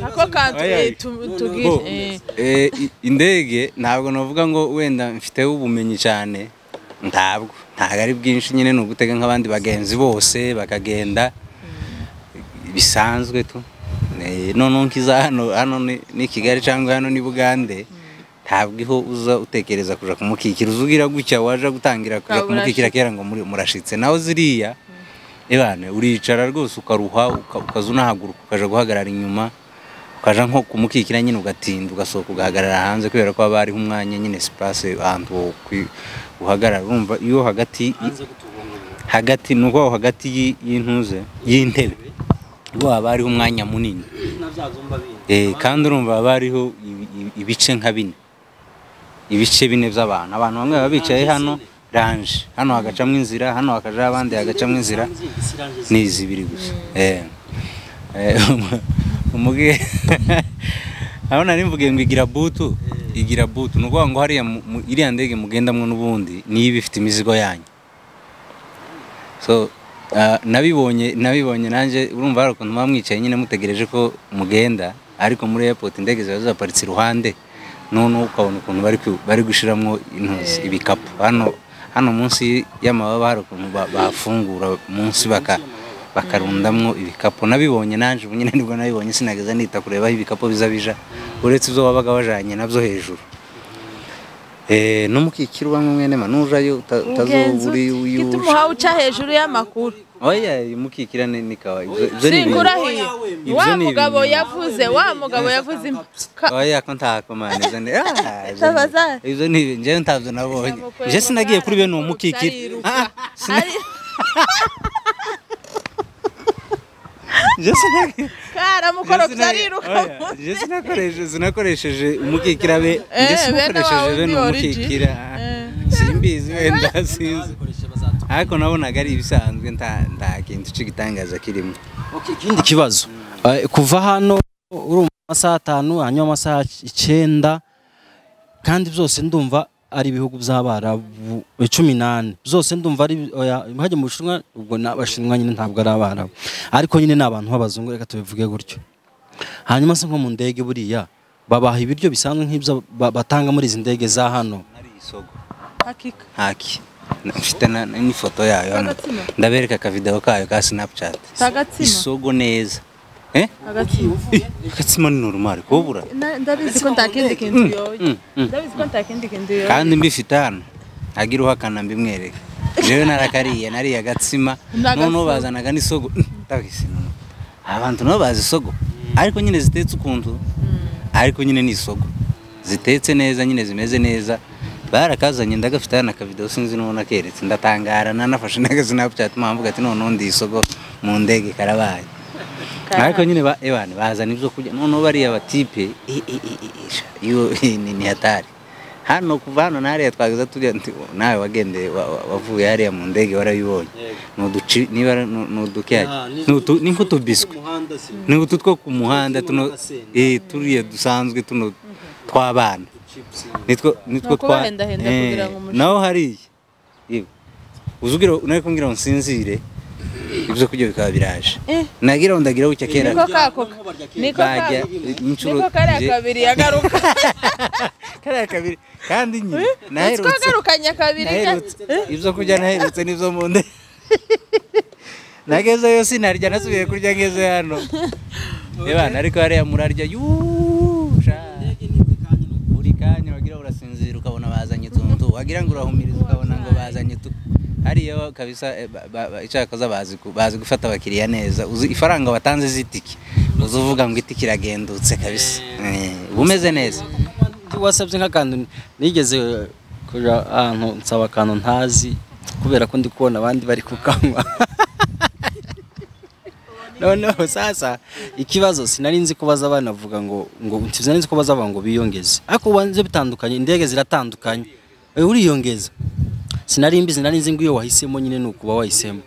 ako kantu Oya, eh, oya. tu- Bo, tubwire eh. eh, i- indege ntabwo navuga ngo wenda mfiteho ubumenyi cyane ntabwo ntabwo ari bwinshi nyine ni ugutega nk'abandi bagenzi bose bakagenda bisanzwe tu Eh, noneho nkiza hano hano ni- ni kigali cyangwa hano ni bugande ntabwo iho uza utekereza kuja kumukikira uza ugira gutya waje gutangira kuja Ah, kumukikira urashitse. kera ngo muri- murashitse naho ziriya ebane uricara rwose ukaruha uka- ukaza unahaguruka ukaja guhagarara inyuma ukaja nko kumukikira nyine ugatinda ugasohoka ugahagarara hanze kubera ko haba hariho umwanya nyine sipurase ahantu wo kwi- uhagarara urumva iyo hagati hagati ni uko aho hagati y'i- y'intuze y'intebe ubwo haba hariho umwanya munini Eh, kandi urumva haba hariho ibi- ibi- ibice nka bine ibice bine by'abantu abantu bamwe baba bicaye hano ranje hano hagacamo inzira hano hakajaho abandi hagacamo inzira ni izi biri gusa Eh. Eh, umu- umuge abona nari mvuge ngo igira butu igira butu ni ukuvuga ngo hariya mu- mu- iriya ndege mugendamwo n'ubundi niyo iba ifite imizigo yanyu so ah, nabibonye nabibonye nanjye urumva hari ukuntu muba mwicaye nyine mutegereje ko mugenda ariko muri airport indege ziba zibaparitse iruhande noneho ukabona ukuntu bari kwi- bari gushiramo intuzi ibikapu hano hano munsi y'amababa hari ukuntu ba- bafungura munsi baka bakarundamwo ibikapu nabibonye nanjye ubu nyine nibwo nabibonye sinageza nita kureba aho ibikapu biza bija uretse ibyo wabaga wajanye nabyo hejuru Eh, n'umukikiro ubamwe mwene manujayo Mugenzi utazoburi uti, uyuje gituma uha uca hejuru y'amakuru oya mukikira ni ni kawa ibyo ibyo ni ibintu sinkurahiye Ibyo wa ni ibintu. mugabo yavuze wa mugabo yavuze impa- oya ko ntako mani ibyo ni ah, ibyo Tabaza. ni- ibyo ni ibintu njyewe ntabyo nabonye je sinagiye kuri bene uwo mukikira Ah, sina- je sinagiye karamukoro je sina- byariruka oya, je sinakoresheje sinakoresheje umukikira be Eh, je bene wawe sinakoresheje undi bene uwo origi. mukikira ah, simbizi wenda sinzi ariko nabonaga ari ibisanzwe nta nta kintu cy'igitangaza kirimo ikindi kibazo Eh, kuva hano urumva amasaha atanu hanyuma amasaha icyenda kandi byose ndumva ari ibihugu by'abarabu eh, cumi n'ane byose ndumva ari oya, hajya mu bushinwa ubwo ni abashinwa nyine ntabwo ari abarabu ariko nyine ni abantu b'abazungu reka tubivuge gutyo hanyuma se nko mu ndege buriya babaha ibiryo bisanzwe nk'ibyo ba- batanga muri izi ndege za hano ari isogo hakika haki mfite na- na- n'ifoto yayo hano Agatsima. ndabereka akavideo kayo ka snapchat Agatsima. isogo neza eh agatsima agatsima ni normal kobura Na- ndabizi ko nta kindi kintu yoye ndabizi ko nta kindi kintu yoye kandi mbifite hano agira uhakana mbimwereka jewe narakariye nariye agatsima N'agasogo. noneho bazanaga n'isogo ndabisi noneho abantu nabo bazi isogo ariko nyine zitetse ukuntu ariko nyine ni isogo zitetse neza nyine zimeze neza barakazanye ndagafite hano akavidewo sinzi n'uwo nakeretse ndatangara nanafashe n'agasinapchat mpamvuga ati noneho ndi isogo mu ndege karabaye ariko nyine ba ebane bazana ibyo kurya noneho bariya batipe i- i- i- i- i- sha, yo ni ni hatari hano kuva hano nariya twageza tujya nti, "Oh, nawe wagendeye wa- wa- wavuye hariya mu ndege warayibonye ni uduci niba ari- ni ni udukeya ni utu- ni nk'utubiswi ni utu two ku muhanda tuno eh turiya dusanzwe tuno tw'abana nitwo nitwo Ni ukubahendahenda eh, kugira ngo umushire. naho hariya yewe uzugira nari kumbwira ngo nsinzire ibyo kurya bikaba biraje Eh. nagira ngo ndagira gutya kera niko kakoka niko bajya ka- inshuro niko kariya nje- kabiri yagaruka kariya kabiri kandi nyine nitwo naherutse agarukanye kabiri naherutse ibyo kurya naherutse n'ibyo mu nda nagezeyo sinarya nasubiye kurya ngeze hano ebana ariko hariya murarya yusha buri kanya wagira urasinzira ukabona bazanye tuntu wagira ngo urahumiriza ukabona ngo bazanye tu hariya kabisa eh, ba- ba- ba- icyakaza bazi ku- bazi gufata abakiriya neza uzi ifaranga watanze z'itiki uzi uvuga ngo itiki iragendutse kabisa Eh, uba umeze neza Ndi wasabye nk'akantu nigeze kuja ahantu nsaba akantu ntazi kubera ko ndi kubona abandi bari kukanywa noneho sasa ikibazo sinari nzi ko baza banavuga ngo ngo sinari nzi ko baza bavuga ngo biyongeze ariko ubanze bitandukanye indege ziratandukanye Eh, uriyongeza sinari mbizi nari nzi ngo iyo wahisemo nyine ni ukuba wahisemo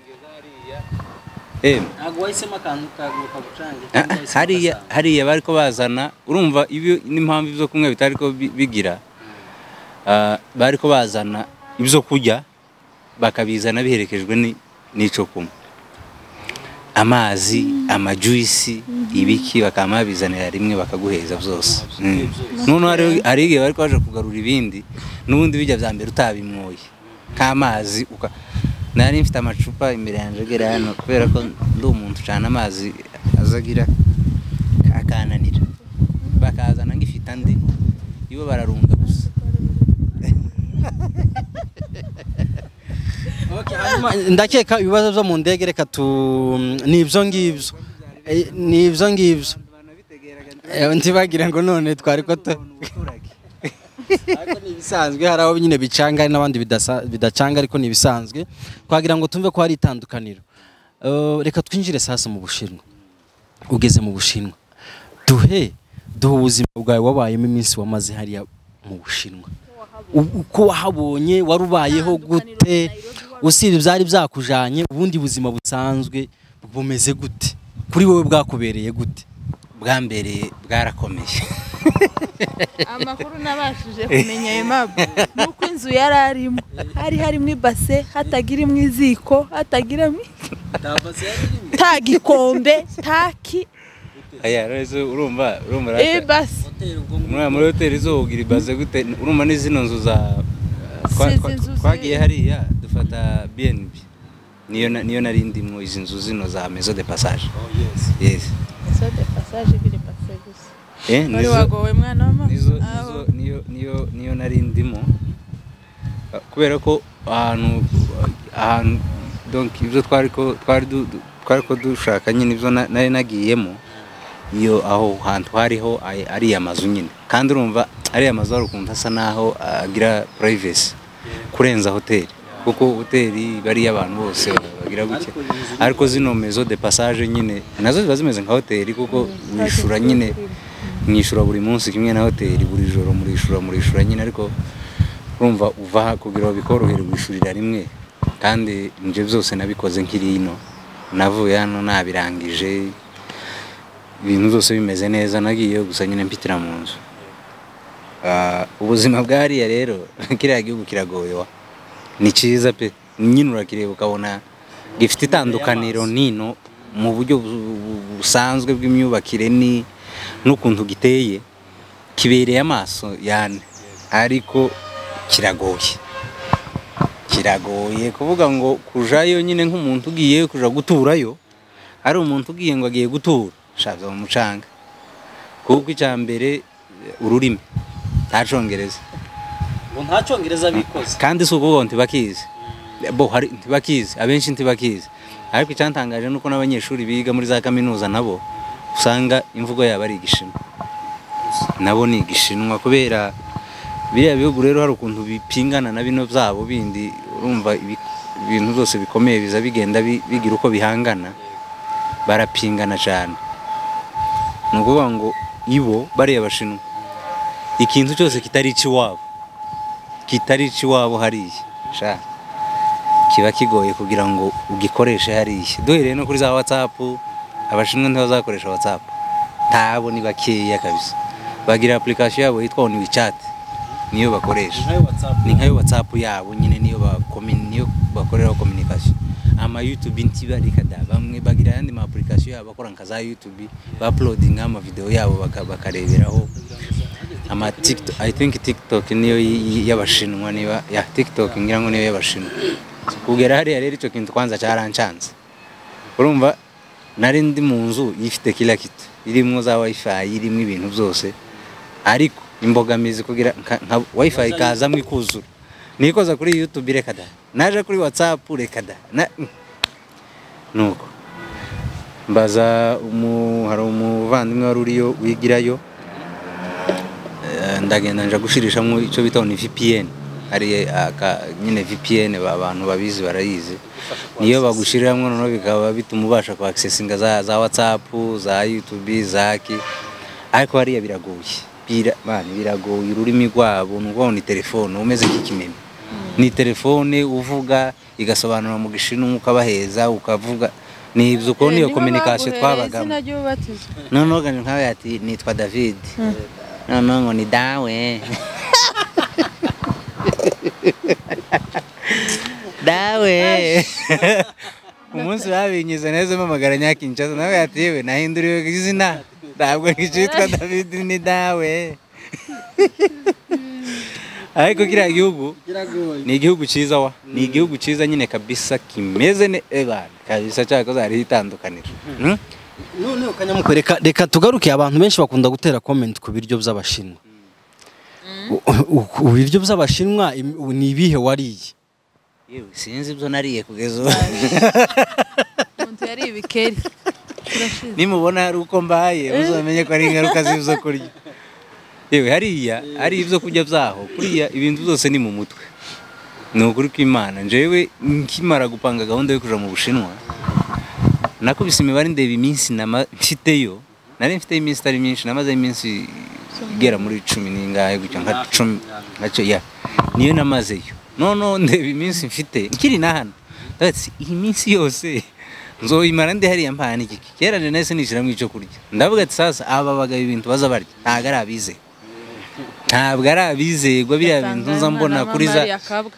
Emwe. ntabwo wahisemo akantu kagucangira Ah, ah, hariya hariya bari ko bazana urumva ibyo n'impamvu ibyo kumwe bitari ko bi- bigira Ah, bari ko bazana ibyo kurya bakabizana biherekejwe ni- n'icyo kunywa amazi amajuyisi ibiki bakaba babizanira rimwe bakaguheza byose Mm. noneho hariho- hari igihe bari ko baje kugarura ibindi n'ubundi bijya bya mbere utabimwoye nk'amazi uka- nari mfite amacupa imbere yanjye agera hano kubera ko ndi umuntu ucana amazi azagira akananira bakazana ngifite andi iwe bararunda gusa ndakeka ibibazo byo mu ndege reka tu ni ibyo ngibyo Eh, ni ibyo ngibyo Eh, ntibagire ngo none twari ko tu ariko ni ibisanzwe hari aho nyine bicanga hari n'abandi bidasa- bidacanga ariko ni ibisanzwe twagira ngo tumve ko hari itandukaniro Eh, reka twinjire sasa mu bushinwa ugeze mu bushinwa duhe duhe ubuzima bwawe wabayemo iminsi wamaze hariya mu bushinwa U- uko wahabonye wari ubayeho gute usibye byari byakujanye ubundi buzima busanzwe bumeze gute kuri wowe bwakubereye gute bwa mbere bwarakomeye amakuru nabashije kumenya emabu ni uko inzu yari arimo hari harimo ibase hatagirimo iziko hatagiramo nta gikombe nta ki aya rezo urumva urumva rata- ibase muri- muri hoteli zo ugira ibaze gute urumva ni zino nzu za twa- Si twa- izi nzu zi- twagiye hariya dufata BNB niyo na- niyo nari ndimo izi nzu zino za maison de passage yes sode pasaje ibiri pase gusa eh wari nizo wagowe mwana w'ama nizo aho nizo niyo niyo niyo nari ndimo Ah, kubera ko ahantu ahantu donc ibyo twari ko twari du- du- twari ko dushaka nyine ibyo na- nari nagiyemo iyo aho hantu hariho ay- ariya mazu nyine kandi urumva ariya mazu hari ukuntu asa naho agira privacy kurenza hoteli kuko hoteli iba ari iy'abantu bose bagira gutya ariko zino mezo de passage nyine nazo ziba zimeze nka hoteli kuko wishura nyine mwishura buri munsi kimwe na hoteli buri joro murishura murishura nyine ariko urumva uva aha kugira ngo bikorohere wishurira rimwe kandi nje byose nabikoze nkiri ino navuye hano nabirangije ibintu byose bimeze neza nagiyeyo gusa nyine mpitira mu nzu Ah, ubuzima bwa hariya rero kiriya gihugu kiragoye wa ni cyiza pe nyine urakireba ukabona gifite itandukaniro nino mu buryo bu- bu- busanzwe bw'imyubakire ni n'ukuntu giteye kibereye amaso yani ariko kiragoye kiragoye kuvuga ngo kujayo nyine nk'umuntu ugiye kuja guturayo ari umuntu ugiye ngo agiye gutura shaza mu mucanga kuko icya mbere eh, ururimi nta congereza ngo nta cyongereza bikoze kandi si ukuvuga ngo ntibakizi bo hari ntibakizi abenshi ntibakizi ariko icyantangaje ni uko n'abanyeshuri biga muri za kaminuza nabo usanga imvugo yabo ari igishinwa nabo ni igishinwa kubera biriya bihugu rero hari ukuntu bipingana na bino byabo bindi urumva ibi- ibintu byose bikomeye biza bigenda bi- bigira uko bihangana barapingana cyane ni ukuvuga ngo ibo bariya bashinwa ikintu cyose kitari icy'iwabo kitari icy'iwabo hariya sha kiba kigoye kugira ngo ugikoreshe hariya duhereye no kuri za watsapu abashinwa ntibazakoresha watsapu ntabo ni bakeya kabisa bagira application yabo yitwa oni chat niyo bakoresha ni nkayo watsapu yabo nyine niyo bakomi- niyo bakoreraho communication ama youtube ntibarika da bamwe bagira ayandi ma application yabo bakora nka za youtube bauploadinga amavideo yabo baka- bakareberaho ama TikTok I think TikTok niyo y- y- y'abashinwa niba ya TikTok ngira ngo niyo y'abashinwa kugera hariya rero icyo kintu kwanza cyarancanze urumva nari ndi mu nzu ifite kila kitu irimo za wifi irimo ibintu byose ariko imbogamizi kugira nka, nka wifi ikazamo ikuzura nikoza kuri youtube reka da naje kuri whatsapp reka da Na- nuko mbaza umu hari umuvandimwe wari uriyo wigirayo Eh, ndagenda nja gushirishamo icyo bita ni VPN hari eh, aka- nyine VPN ba- abantu babizi barayizi niyo bagushiriramo noneho bikaba bituma ubasha kuaccessinga za, za WhatsApp za YouTube zaki ariko hariya biragoye Bira- bana, biragoye ururimi rwabo ni ukuvuga ngo ni telefone umeze nk'ikimeme ni telefone uvuga igasobanura mu gishinwa ukabaheza ukavuga ni ibyo uko niyo kominikasiyo twabagamo noneho gana nkawe ati nitwa david noneho ngo ni dawe dawe umunsi babinyize neza mpamagara nyakinshasa nawe ati yewe nahinduriwe izina ntabwo ngicitwa david ni dawe ariko kiriya gihugu ni igihugu cyiza wa ni igihugu cyiza nyine kabisa kimeze neza kabisa cyangwa ko zariho itandukaniro Mm? noneho kanyamukwe reka reka tugaruke abantu benshi bakunda gutera komenti ku biryo by'abashinwa U- u- u- ibiryo by'abashinwa im- u- ni ibihe wariye Yewe, sinzi ibyo nariye kugeza ubu umuntu yari ibikeri turashize nimubona hari uko mbaye muzamenye ko ari ingaruka z'ibyo kurya yewe hariya ari ibyo kurya byaho kuriya ibintu byose ni mu mutwe ni ukuri kw'imana njyewe nkimara gupanga gahunda yo kuja mu bushinwa nakubise imibare ndeba iminsi nama- mfiteyo nari mfite iminsi itari myinshi namaze iminsi igera muri cumi n'ingahe gutyo nka cumi nacyo ya niyo namazeyo noneho ndeba iminsi mfite nkiri na hano ndavuga ati, iyi minsi yose nzoyimara ndi hariya mpana igiki kera njye nahise nishyiramo icyo kurya ndavuga ati sasa aba bagabo ibintu baza barya ntabwo ari abizeye ntabwo ari abizerwa biriya bintu nza mbona kuri za akabwa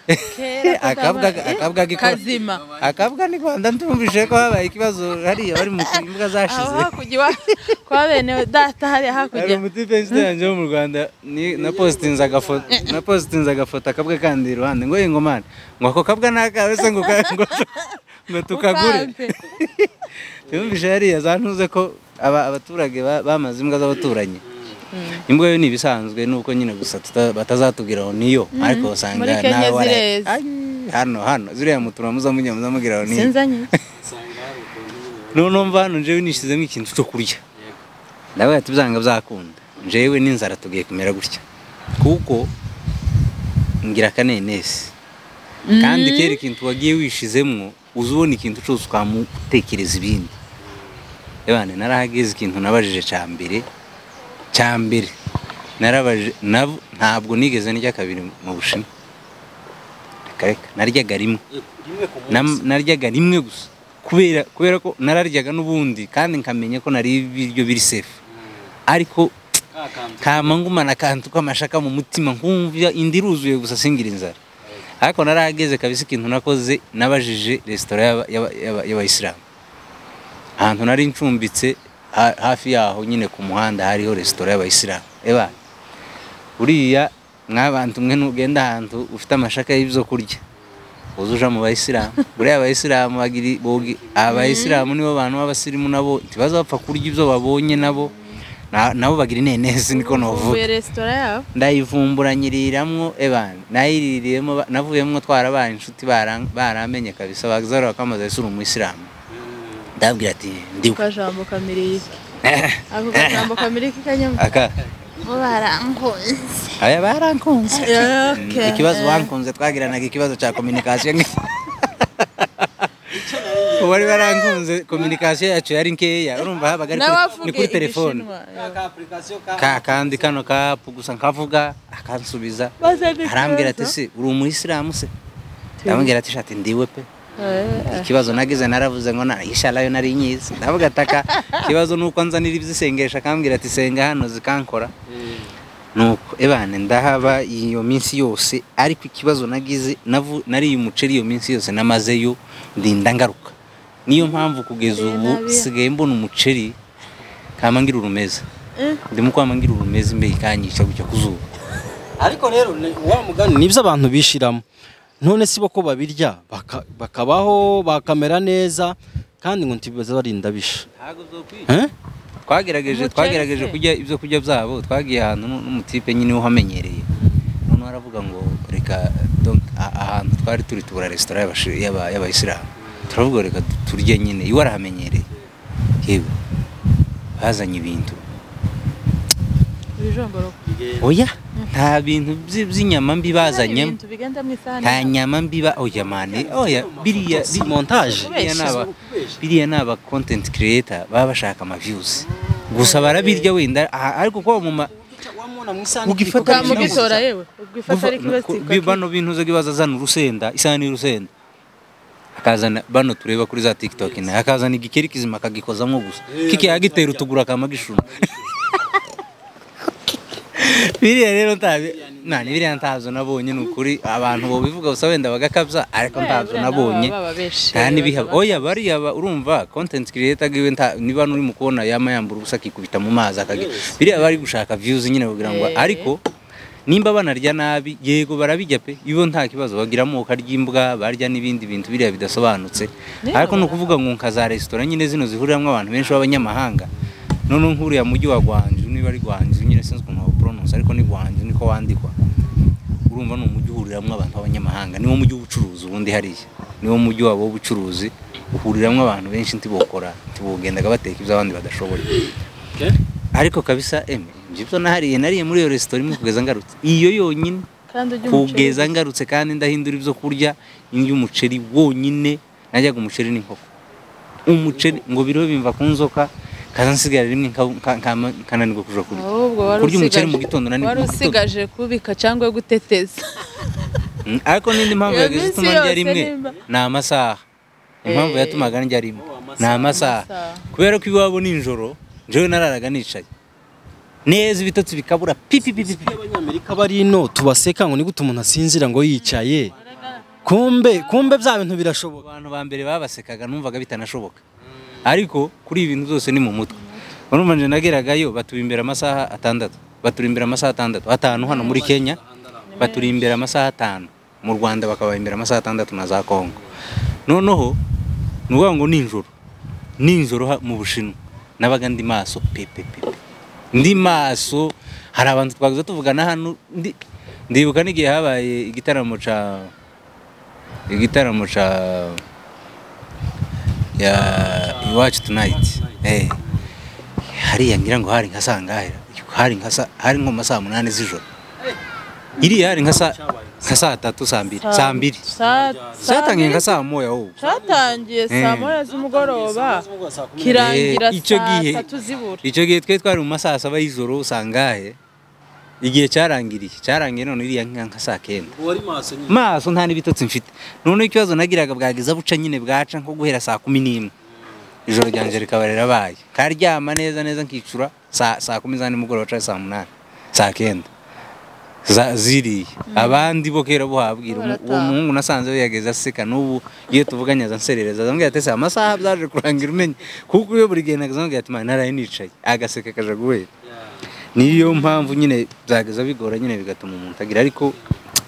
akabwa gikora kazima akabwa ni rwanda ndumvise ko habaye ikibazo hariya bari mu imbwa aho zashize hakurya iwa- kwa bene data hariya hari hakurya umudipensite yanjye wo mu rwanda ni- napositinze agafoto napositinze agafoto akabwa kandi iruhande ngo yego mani ngo ako kabwa ni akawe se ngo ka- ngo tu- ngo tukagure Ukampe. yumvise hariya zantuze ko aba- abaturage ba- bamaze imbwa z'abaturanyi imbwa yo ni ibisanzwe nuko nyine gusa tuta- batazatubwira ngo niyo ariko usanga Muri nawe Kenya waraye- zireze. Ay, hano hano ziriya mutura muzamujya muzamubwira ngo niyo sinzanye noneho mva hano njyewe nishizemo ikintu cyo kurya ndavuga ati byanga byakunda njyewe n'inzara tugiye kumera gutya kuko ngira akanenesi kandi kera ikintu wagiye wishizemo uza ubona ikintu cyose ukamutekereza ibindi ebane narahageze ikintu nabajije cya mbere cya mbere narabajije nab- ntabwo nigeze ndya kabiri mu bushinwa Reka, reka naryaga rimwe Nam- naryaga rimwe gusa kubera kubera ko nararyaga n'ubundi kandi nkamenya ko nari ibiryo biri safe ariko kama ngumana akantu k'amashaka mu mutima nkumva inda iruzuye gusa singira inzara ariko narahageze kabisa ikintu nakoze nabajije resitora y'aba- y'aba- y'aba- y'abayisilamu ahantu nari ncumbitse ha- hafi yaho nyine ku muhanda hariho resitora y'abayisilamu eba uriya mwabantu mwe nugenda ahantu ufite amashaka y'ibyo kurya uza uja mu bayisilamu buriya abayisilamu bagira bogi abayisilamu nibo bantu b'abasirimu nabo ntibaza bapfa kurya ibyo babonye nabo Na- nabo bagira inenezi niko novuga uvuye resitora yabo ndayivumburanyiriramo ebana nayiririyemo ba- navuyemo twarabaye inshuti baran- baramenye kabisa bazara bakamaze isura umuyisilamu ndabwira ati ndiwe kajambo kamiriki ako kajambo kamiriki kanyamu aka bo barankunze aya barankunze Okay. ikibazo bankunze twagiranaga ikibazo cya kominikasiyo wari barankunze kominikasiyo yacu yari nkeya urumva habaga ari kuri- ni n'abavuge kuri telefone igishinwa ka kandi kano kapu gusa nkavuga akansubiza arambwira ati se uri umuyisilamu se ndamubwira ati shati ndiwe pe ikibazo nagize naravuze ngo na ishara yo nari nyizi ndavuga ataka ikibazo nuko nzanira ibyisengesha akambwira ati senga hano zikankora nuko ebane ndahaba iyo minsi yose ariko ikibazo nagize navu- nariye umuceri iyo minsi yose namazeyo ndinda ngaruka niyo mpamvu kugeza ubu sigaye mbona umuceri kama ngira urumeza ndimo kwama ngira urumeza imbeho ikanyica gutya ku zuba ariko rero ni- wa mugani nibyo abantu bishiramo none si bo ko babirya baka- bakabaho bakamera neza kandi ngo ntibaza barinda bisha Eh? twagerageje Umuceri twagerageje se? kurya ibyo kurya byabo twagiye ahantu nu- n'umutipe nyine uhamenyereye umuntu aravuga ngo reka donc a- ahantu twari turi tubura resitora y'abashi- y'aba- y'abayisilamu turavuga ngo reka tu- turye nyine iwe arahamenyereye yewe bazanye ibintu ibijomboroka oya nta bintu by- by'inyama mbi bazanyemo ibintu bigenda mu isahani nta nyama mbi ba oya mani oya biriya Si biriya- montage. biriya ni aba- biriya ni aba content creator baba bashaka ama views gusa barabirya wenda aha- ariko kuba mu ma ugifata bwa mugitora yewe ubwifata ari Kuva- bi- bano bintu uza kibaza zana urusenda isahani y'urusenda akazana bano tureba kuri za tiktok nayo akazana igikeri kizima akagikozamo gusa kiki yagitera utuguru akamagishuma biriya rero ntabi nta biriya ntabyo nabonye ni ukuri abantu bobivuga gusa wenda bagakabya ariko ntabyo nabonye nta n'ibihaba oya bariya ba- urumva content creator giwe nta niba nuri mu kubona yama yambura ubusa akikubita mu mazi akagi biriya bari gushaka views nyine kugira ngo ariko nimba banarya nabi yego barabijya pe ibo nta kibazo bagira amoko ry'imbwa barya n'ibindi bintu biriya bidasobanutse ariko ni ukuvuga ngo nka za resitora nyine zino zihuriramo abantu benshi b'abanyamahanga none nkuriya mujyi wa Gwanzu niba ari Gwanzu nyine sinzi ukuntu bawupronounce ariko ni Gwanzu niko wandikwa urumva ni umujyi uhuriramo abantu b'abanyamahanga niwo mujyi w'ubucuruzi ubundi hariya niwo mujyi wabo w'ubucuruzi uhuriramo abantu benshi ntibokora ntibugendaga bateka ibyo abandi badashoboye ariko kabisa eme njye ibyo nahariye nariye muri iyo resitora imwe kugeza ngarutse iyo yonyine kandi ujya kugeza ngarutse kandi ndahindura ibyo kurya indya umuceri wonyine najyaga umuceri n'inkoko umuceri ngo biriho bimva ku nzoka kaza nsigara rimwe nka- nka- nka- nkananirwa kuja kurya ahubwo wari kurya umuceri mu usigaje- gitondo nani wari mu gitondo usigaje kubika cyangwa guteteza Mm, ariko n'indi mpamvu Iyo yagize minsi ituma ndya yose rimwe nimba- ni amasaha impamvu Eh. yatumaga ndya rimwe ni amasaha amasaha. kubera ko iwabo nijoro njyewe nararaga nicaye neza ibitotsi bikabura pipi pipi pipi. abanyamerika bari ino tubaseka ngo nigute umuntu asinzira ngo yicaye kumbe kumbe bya bintu birashoboka abantu ba mbere babasekaga numvaga bitanashoboka ariko kuri ibi bintu byose ni mu mutwe urumva nje nageragayo baturi imbere amasaha atandatu baturi imbere amasaha atandatu atanu hano muri kenya baturi imbere amasaha atanu mu rwanda bakaba imbere amasaha atandatu na za kongo noneho ni ukuvuga ngo nijoro nijoro ha- mu bushinwa nabaga ndi maso pepepepe ndi maso hari abantu twaguze tuvugana hano ndi- ndibuka n'igihe habaye igitaramo cya igitaramo ca ya iwacu tunayiti eh hariya ngira ngo hari nka saa ngahe hari nka saa hari nko mu masaa munani z'ijoro iriya hari nka saa nka saa tatu saa mbiri saa mbiri zatangiye nka saa moya wowe cyatangiye Eh. saa moya z'umugoroba kirangira Eh, icyo gihe- saa tatu zibura icyo gihe twari twari mu masaa saba y'ijoro saa ngahe igihe cyarangiriye cyarangiye none iriya nka nka saa kenda wari maso nyine maso nta n'ibitotsi mfite noneho ikibazo nagiraga bwageza buca nyine bwaca nko guhera saa kumi n'imwe ijoro ryanjye rikaba rirabaye nkaryama neza neza nkicura saa saa kumi za nimugoroba cyangwa saa munani saa kenda Za- ziriye abandi bo kera buhabwira umu- uwo muhungu nasanze yageze aseka n'ubu iyo tuvuganye aza nserereza azambwira ati se amasaha byaje kurangira umenye kuko iyo buri gihe nagaza ambwira ati "Man, naraye nicaye agaseka kaja guhera niyo mpamvu nyine byageza bigora nyine bigatuma umuntu agira ariko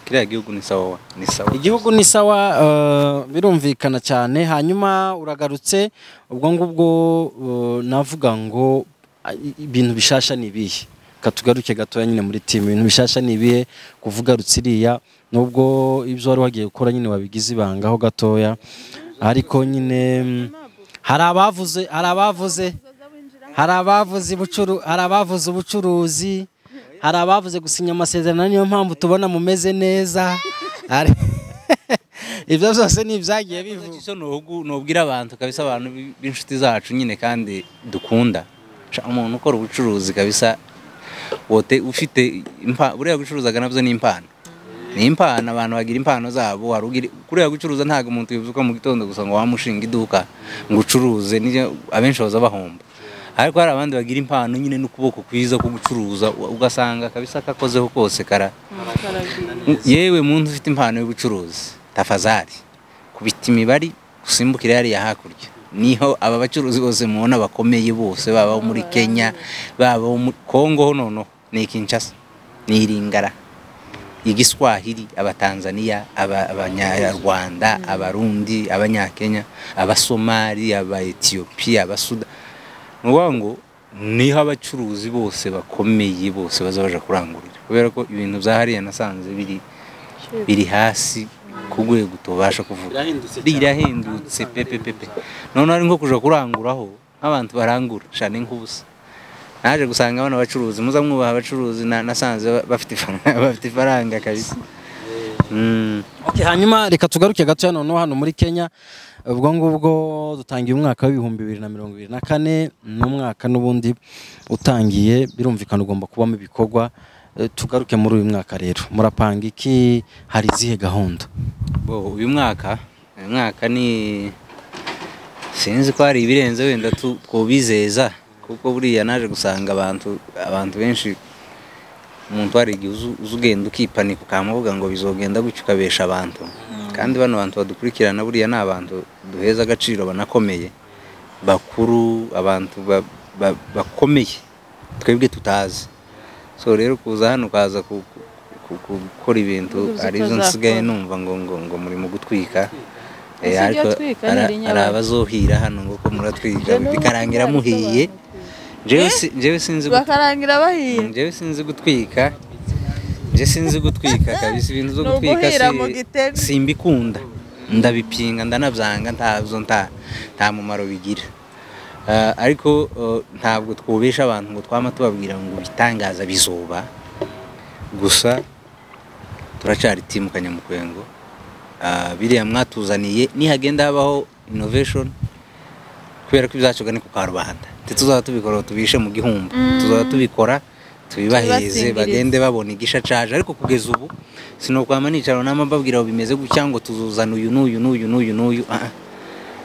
kiriya gihugu ni sawa wa- ni sawa igihugu ni sawa eh, birumvikana cyane hanyuma uragarutse ubwo ngubwo eh, navuga ngo ah, i- ibintu bishasha ni ibihe katugaruke gatoya nyine muri timu ibintu bishasha ni ibihe kuvuga rutsiriya nubwo ibyo wari wagiye gukora nyine wabigize ibanga ho gatoya ariko nyine mm, hari abavuze hari abavuze hari abavuze ubucuru hari abavuze ubucuruzi hari abavuze gusinya amasezerano niyo mpamvu tubona mumeze neza hari ibyo byose ni ibyagiye bivugwa izo nubu nubwira abantu kabisa abantu b- b'inshuti zacu nyine kandi dukunda Ca, umuntu ukora ubucuruzi kabisa wote ufite impa- buriya gucuruzaga nabyo ni impano ni impano abantu bagira impano zabo hari ugira- kuriya gucuruza ntabwo umuntu yibuka mu gitondo gusa ngo wamushinga iduka ngo ucuruze niyo abenshi baza bahomba ariko hari abandi bagira impano nyine n'ukuboko kwiza ko gucuruza u- ugasanga kabisa kakozeho kose kara yewe muntu ufite impano y'ubucuruzi tafazari kubita imibare usimbukire hariya hakurya niho aba bacuruzi bose mubona bakomeye bose baba bo muri kenya baba bo muri kongo ho noneho ni kinshasa ni iringara igiswahili abatanzaniya aba- abanyarwanda abarundi abanyakenya abasomali abaetiyopiya abasuda ni ukuvuga ngo niho abacuruzi bose bakomeye bose baza baja kurangurira kubera ko ibintu bya hariya nasanze biri biri hasi ku rwego tubasha kuvuga rirahindutse pepepepe noneho ari nko kuja kuranguraho nk'abantu barangura shani nk'ubusa naje gusanga abana bacuruzi muza mwubaha abacuruzi na- nasanze ba- bafite ifaranga bafite ifaranga kabisa Mm. Okay, hanyuma reka tugaruke gato noneho hano muri Kenya ubwo ngubwo dutangiye umwaka w'ibihumbi bibiri na mirongo ibiri na kane ni umwaka n'ubundi utangiye birumvikana ugomba kubamo ibikorwa Eh, tugaruke muri uyu mwaka rero murapanga iki hari izihe gahunda bo uyu mwaka uyu mwaka ni sinzi ko hari ibirenze wenda tu- twubizeza kuko buriya naje gusanga abantu abantu benshi umuntu wari igihe uzu- uza ugenda ukipanika ukamuvuga ngo bizogenda gutya ukabesha abantu kandi bano bantu badukurikirana buriya ni abantu duheza agaciro banakomeye bakuru abantu ba- ba- bakomeye twebwe tutazi so rero kuza hano ukaza ku- ku- ku- ku- gukora ibintu Uzi ko arizo nsigaye azakora. numva ngo ngo ngo muri mu gutwika Eh, Ese ibyo ariko atwika ni ara- ari rinyabaga. abazohira hano ngo ko muratwika Jewe bikarangira numva muhiye jewe si- jewe sinzi gutwika bakarangira bahiye njyewe sinzi gutwika njye sinzi gutwika kabisa ibintu byo Ni gutwika uguhira si- mu gitego. simbikunda ndabipinga ndanabyanga ntabyo nta nta mumaro bigira Ah, ariko eh, ntabwo twubesha abantu ngo twama tubabwira ngo ibitangaza bizuba gusa turacyari timu kanyamukwengo Ah, biriya mwatuzaniye nihagenda habaho innovation kubera ko ibyacoga ni ku karubanda ndetse tuzaba tubikora tubishe mu gihumbi tuzaba tubikora tubibaheze Tubibasingirize. bagende babona igisha caje ariko kugeza ubu sinokwama nicara nama mbabwira ngo bimeze gutya ngo tuzuzana uyu n'uyu n'uyu n'uyu n'uyu Ah, ah.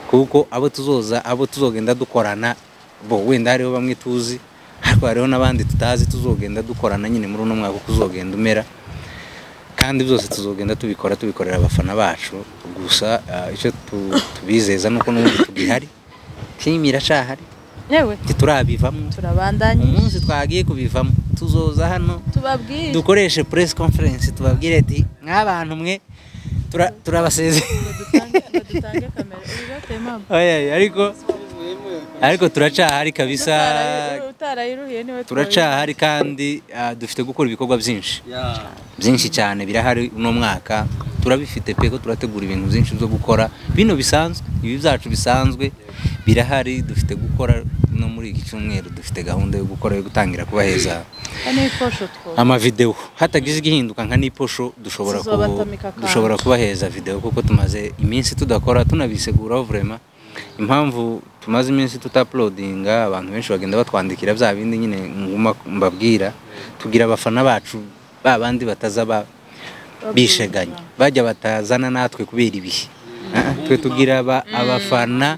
kuko abo tuzoza abo tuzogenda dukorana bo wenda hariho bamwe tuzi ariko hariho n'abandi tutazi tuzogenda dukorana nyine muri uno mwaka uko uzogenda umera kandi byose tuzogenda tubikora tubikorera abafana bacu gusa ah, icyo tu- tubizeza nuko n'ubundi tugihari timu iracahari yewe turabivamo turabandanye umunsi twagiye kubivamo tuzoza hano tubabwire dukoreshe press conference tubabwire ati nk'abantu mwe tura- turabasezeye ngo dutange ngo dutange kamera ubu byateye impamvu Oya, oya, ariko ariko turacahari kabisa Utarayiru- utarayiruhiye niwe turacahari kandi ah, dufite gukora ibikorwa byinshi byinshi cyane birahari uno mwaka turabifite pe ko turategura ibintu byinshi byo gukora bino bisanzwe ibi byacu bisanzwe birahari dufite gukora no muri iki cyumweru dufite gahunda yo gukora yo gutangira kubaheza twabaye. Ane ikosho two amavidewo hatagize igihinduka nka n'iposho dushobora ku- Tuzobatamika akantu. dushobora kubaheza videwo kuko tumaze iminsi tudakora tunabisiguraho vurema impamvu tumaze iminsi tutapulodinga abantu benshi bagenda batwandikira bya bindi nyine nguma mbabwira tugira abafana bacu ba bandi bataza ba bisheganya bajya batazana natwe kubera ibihe Ah, twe tugira aba- abafana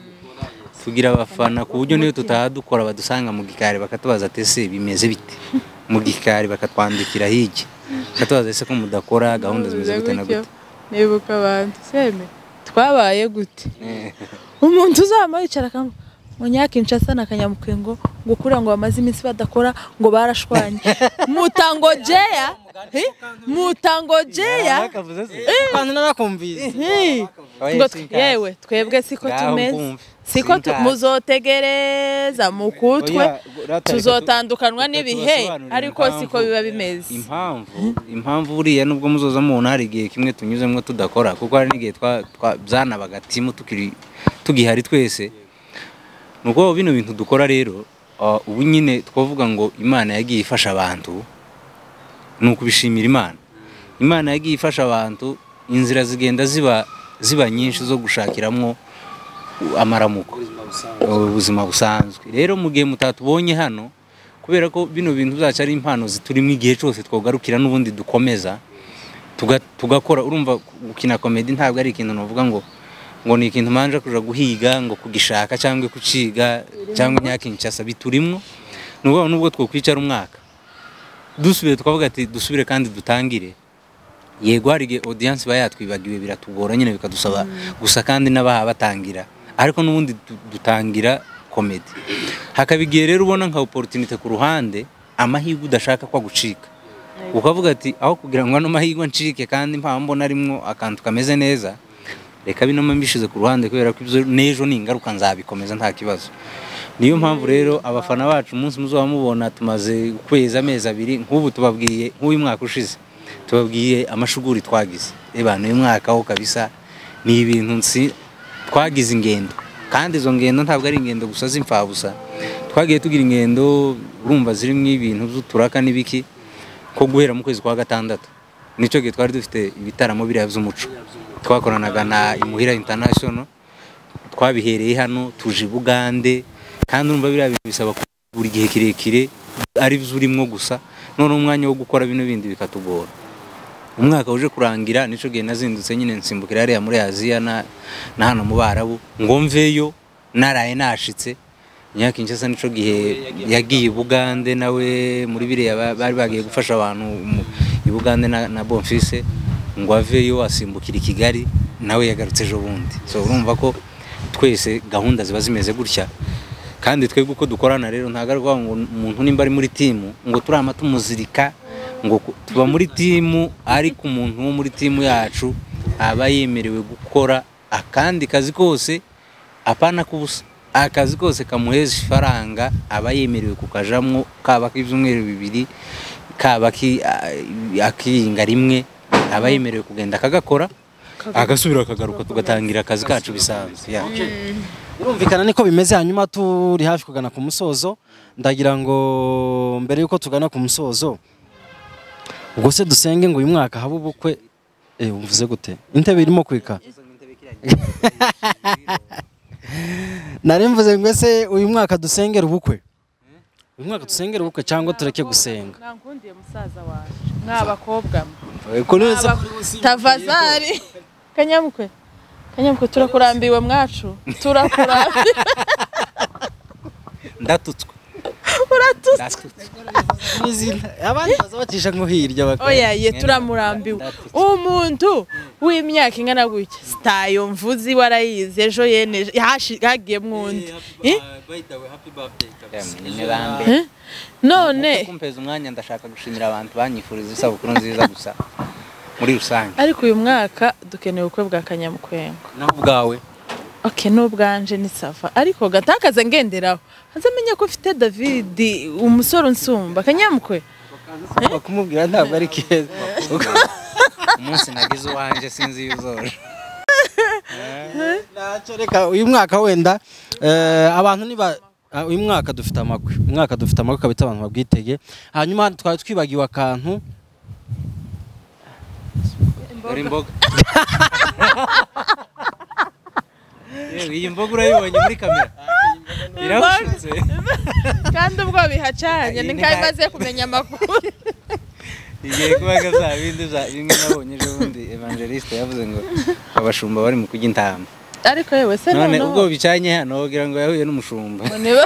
tugira abafana ku buryo niyo tutaha dukora badusanga mu gikari bakatubaza ati ese bimeze bite mu gikari bakatwandikira hirya bakatubaza ese ko mudakora gahunda zimeze gute na gute nibuka abantu seme twabaye gute umuntu uzama yicara akamwe munyakinshasa na kanyamukwengo ngo ukura ngo bamaze iminsi badakora ngo barashwanye mutango jeya hi? mutango jeya abantu narakumvise hi? Oya, ngo tw- si nkazi. yewe twebwe siko Ngaho tumeze nkumve. siko Si tu- nkazi. muzotegereza mukutwe Oya, rata, tuzotandukanywa reka tu- n'ibihe tubasobanurire ariko impamvu. siko biba bimeze impamvu impamvu buriya nubwo muzoza mubona hari igihe kimwe tunyuzemo tudakora kuko hari n'igihe twa- twa- byanabaga timu tukiri tugihari twese ni uko bino bintu dukora rero ah, ubu nyine twavuga ngo imana yagiye ifasha abantu ni ukubishimira imana imana yagiye ifasha abantu inzira zigenda ziba ziba nyinshi zo gushakiramo amaramuko ubuzima busanzwe rero mu gihe mutatubonye hano kubera ko bino bintu byacu ari impano ziturimo igihe cyose twogarukira n'ubundi dukomeza tuga- tugakora urumva gukina komedi ntabwo ari ikintu navuga ngo ngo ni ikintu manje kuja guhiga ngo kugishaka cyangwa kuciga cyangwa nyakinshasa biturimwo ni ukuvuga ngo nubwo twokwicara umwaka dusubire tukavuga ati dusubire kandi dutangire yego hari igihe audience iba yatwibagiwe biratugora nyine bikadusaba gusa kandi n'abaha batangira ariko n'ubundi du- dutangira komedi hakaba igihe rero ubona nka opportunité ku ruhande amahirwe udashaka ko agucika ukavuga ati aho kugira ngo ano mahirwe ncike kandi mpamvu mbona arimwo akantu kameze neza reka bino mbishize ku ruhande kubera ko ibyo n'ejo ni ingaruka nzabikomeza nta kibazo niyo mpamvu rero abafana bacu umunsi muzaba mubona tumaze ukwezi amezi abiri nk'ubu tubabwiye nk'uyu mwaka ushize tubabwiye amashuguri twagize reba n'uyu mwaka ho kabisa ni ibintu nsi twagize ingendo kandi izo ngendo ntabwo ari ingendo gusa z'imfabusa twagiye tugira ingendo urumva zirimo ibintu by'uturaka n'ibiki ko guhera mu kwezi kwa gatandatu nicyo gihe twari dufite ibitaramo biriya by'umuco twakoranaga na imuhira international twabihereye hano tuje i bugande kandi urumva biriya bintu bisaba ku- buri gihe kirekire ari byo urimo gusa none umwanya wo gukora bino bindi bikatugora umwaka uje kurangira nico gihe nazindutse nyine nsimbukira hariya muri aziya na na hano mu barabu ngo mveyo naraye nashitse nyaka inshasa nico gihe yagiye i bugande nawe muri biriya ba- bari bagiye gufasha abantu mu- i bugande na, na bonfise ngo aveyo asimbukira i kigali nawe yagarutse ejo bundi so urumva ko twese gahunda ziba zimeze gutya kandi twebwe uko dukorana rero ntabwo ari ukuvuga ngo umuntu nimba ari muri timu ngo turama tumuzirika ngo ku- tuba muri timu ariko umuntu wo muri timu yacu aba yemerewe gukora akandi kazi kose apana kubusa akazi kose kamuheza ifaranga aba yemerewe kukajamwo kaba k'ibyumweru bibiri kaba ki- a- akiringa rimwe aba yemerewe kugenda akagakora agasubira akagaruka tugatangira akazi kacu bisanzwe yeah. birumvikana niko bimeze hanyuma turi hafi kugana ku musozo ndagira ngo mbere yuko tugana ku musozo ubwo se dusenge ngo uyu mwaka habe ubukwe eh umvuze gute intebe irimo kwika nari mvuze ngo ese uyu mwaka dusengera ubukwe uyu mwaka dusengera ubukwe cyangwa tureke gusenga nankundiye musaza waje mw'abakobwa mwe kunoza tavazari kanyamukwe kanyamukwe turakurambiwe mwacu turakurambiwe ndatutswe uratutswe abandi bazabacisha nko hirya bakora oya ye turamurambiwe umuntu w'imyaka ingana gutya sitayo mvuzi warayize ejo yeneje hashi- hagiyemo undi Eh? Eh? none kumpeza umwanya ndashaka gushimira abantu banyifuriza isabukuru nziza gusa muri rusange ariko uyu mwaka dukeneye ubukwe bwa kanyamukwengo naho ubwawe ok n'ubwanje ni sava ariko gatakaze ngenderaho azamenye ko ufite david umusore unsumba kanyamukwe kumubwira ntabwo ari keza umunsi nagize uwanjye sinzi iyo uzoje Ntacyo, reka uyu mwaka wenda eh, abantu niba ah, uyu mwaka dufite amakwe umwaka dufite amakwe kabita abantu babwitege hanyuma twari twibagiwe akantu dore imboga yewe iyi mboga urayibonye muri kamera irahushyutse kandi ubwo bihacanye Ni nikaho nka- imaze kumenya amakuru igiye kubaga za bindi za bimwe nabonye ejo bundi evangeliste yavuze ngo abashumba bari mu kujya intama ariko yewe se none ubwo noneho bicanye hano wagira ngo yahuye n'umushumba niba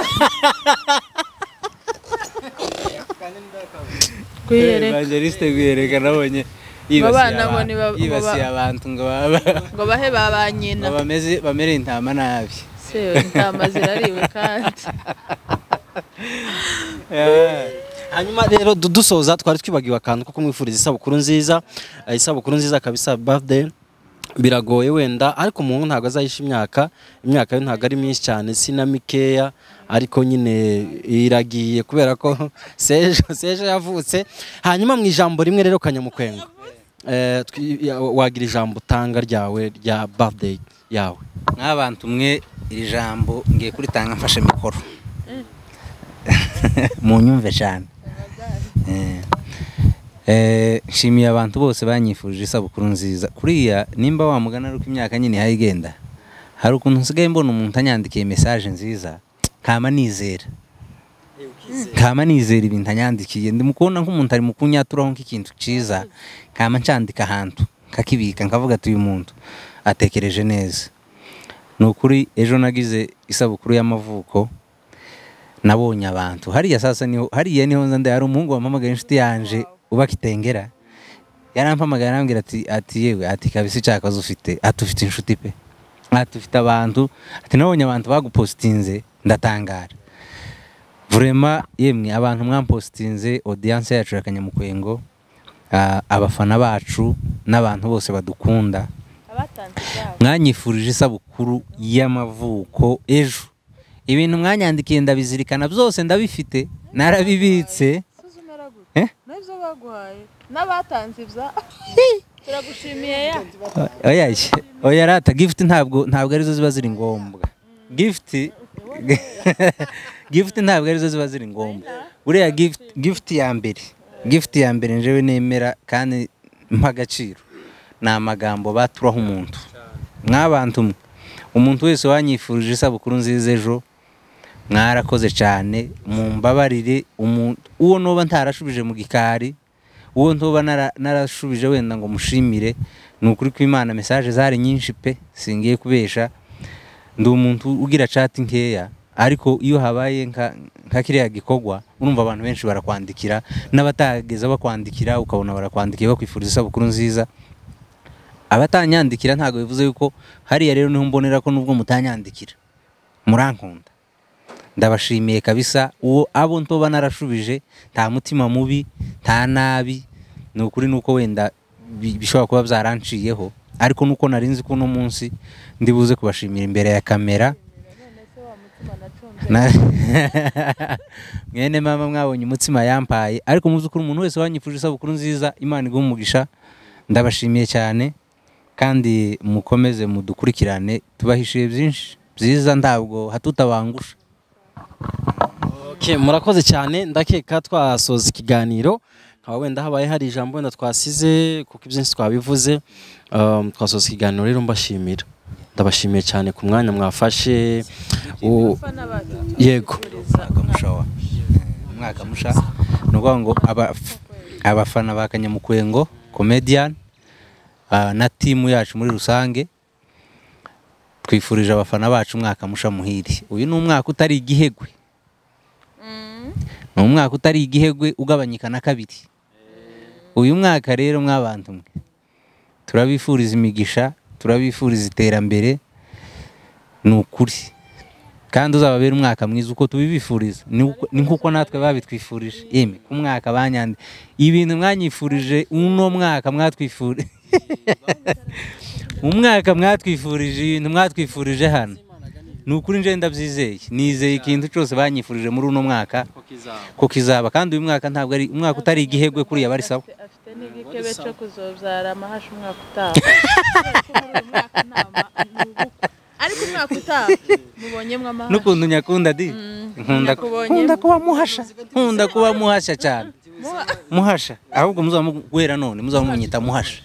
kuyereka evangeliste guhereka nabonye Babana ngo ni ba- yibasiye ngo ba- yibasiye abantu ngo baba ngo bahe ba ba nyina ngo bameze bamere intama nabi se intama zirariwe kandi hanyuma rero du- dusoza twari twibagiwe akantu ko kumwifuriza isabukuru nziza eh, isabukuru nziza kabisa birthday biragoye wenda ariko umuntu ntabwo azayisha imyaka imyaka ye ntabwo ari myinshi cyane si na mikeya ariko nyine iragiye kubera ko sejo sejo yavutse hanyuma mu ijambo rimwe rero kanyamukwengo eh, twi- ya- wagira ijambo utanga ryawe rya birthday yawe nk'abantu umwe iri jambo ngiye kuritanga mfashe mikoro mu nyumve cyane Eh. Eh, nshimiye abantu bose banyifurije isabukuru nziza kuriya nimba wamugana ari uko imyaka nyine ihaye igenda hari ukuntu nsigaye mbona umuntu anyandikiye mesaje nziza nkama nizera nkama nizera ibintu anyandikiye ndimukubona nk'umuntu ari mu kunyaturaho nk'ikintu cyiza nkama ncandika ahantu nkakibika nkavuga ati uyu muntu atekereje neza ni ukuri ejo nagize isabukuru y'amavuko nabonye abantu hariya sasa niho hariya niho nza ndaya hari umuhungu wampamagaye inshuti yanje uba kitengera yarampamagaye arambwira ati ati yewe ati kabisa icyakazi ufite ati ufite inshuti pe ati ufite abantu ati nabonye abantu bagupositinze ndatangara vurema yemwe abantu mwampositinze odiyanse yacu ya kanyamukwengo ah, abafana bacu n'abantu bose badukunda abatanze ibyabo mwanyifurije isabukuru y'amavuko ejo ibintu mwanyandikiye ndabizirikana byose ndabifite narabibitse suzumera gute Eh? nabyo baguhaye n'abatanze ibyabo turagushimiye ya oya ye, oya rata gifuti ntabwo ntabwo arizo ziba ziri ngombwa gifuti gifuti ntabwo arizo ziba ziri ngombwa buriya gifuti gifuti ya mbere gifuti ya mbere njyewe nemera kandi mpa agaciro ni amagambo baturaho umuntu mw'abantu mwe umuntu wese wanyifurije isabukuru nziza ejo mwarakoze cyane mumbabarire umuntu uwo ntuba ntarashubije mu gikari uwo ntuba nara- narashubije wenda ngo mushimire ni ukuri kw'imana mesaje zari nyinshi pe singiye kubesha ndi umuntu ugira chat nkeya ariko iyo habaye nka nka kiriya gikorwa urumva abantu benshi barakwandikira n'abatageza bakwandikira ukabona barakwandikiye bakwifuriza isabukuru nziza abatanyandikira ntabwo bivuze yuko hariya rero niho mbonera ko nubwo mutanyandikira murankunda ndabashimiye kabisa uwo abo ntoba narashubije nta mutima mubi nta nabi ni ukuri ni uko wenda bi- bishobora kuba byaranciyeho ariko nuko nari nzi ko uno munsi ndibuze kubashimira imbere ya kamera Na- mwene mama mwabonye umutsima yampaye ariko muzi ko umuntu wese wanyifuje isabukuru nziza imana iguha umugisha ndabashimiye cyane kandi mukomeze mudukurikirane tubahishiye byinshi byiza ntabwo hatutabangusha Okay, murakoze cyane ndakeka twasoza ikiganiro nkaba wenda habaye hari ijambo wenda twasize kuko ibyinshi twabivuze um, twasoza ikiganiro rero mbashimira ndabashimiye cyane ku mwanya mwafashe U- yego mushawa umwaka musha ni ukuvuga ngo abaf- abafana ba kanyamukwengo comedian ah, na timu yacu muri rusange twifurije abafana bacu umwaka musha muhire uyu ni umwaka utari igihegwe ni umwaka utari igihegwe ugabanyika na kabiri uyu mwaka rero mwabantu mwe turabifuriza imigisha turabifuriza iterambere ni ukuri kandi uzababera umwaka mwiza uko tubibifuriza ni uko- ni nk'uko natwe babitwifurije yemwe ku mwaka banyande ibintu mwanyifurije uno mwaka mwatwifurije umwaka mwatwifurije ibintu mwatwifurije hano ni ukuri njye ndabyizeye nizeye ikintu cyose banyifurije muri uno mwaka ko kizaba kandi uyu mwaka ntabwo ari umwaka utari igihegwe kuriya bari sawa afite n'igikebe cyo kuzobyara amahashi umwaka utaha ariko umwaka utaha mubonyemo amahashi n'ukuntu nyakunda di nkunda nakubonye. nkunda kuba muhasha nkunda kuba muhasha cyane Muha- muhasha ahubwo muzaba muguhera none muzaba munyita muhasha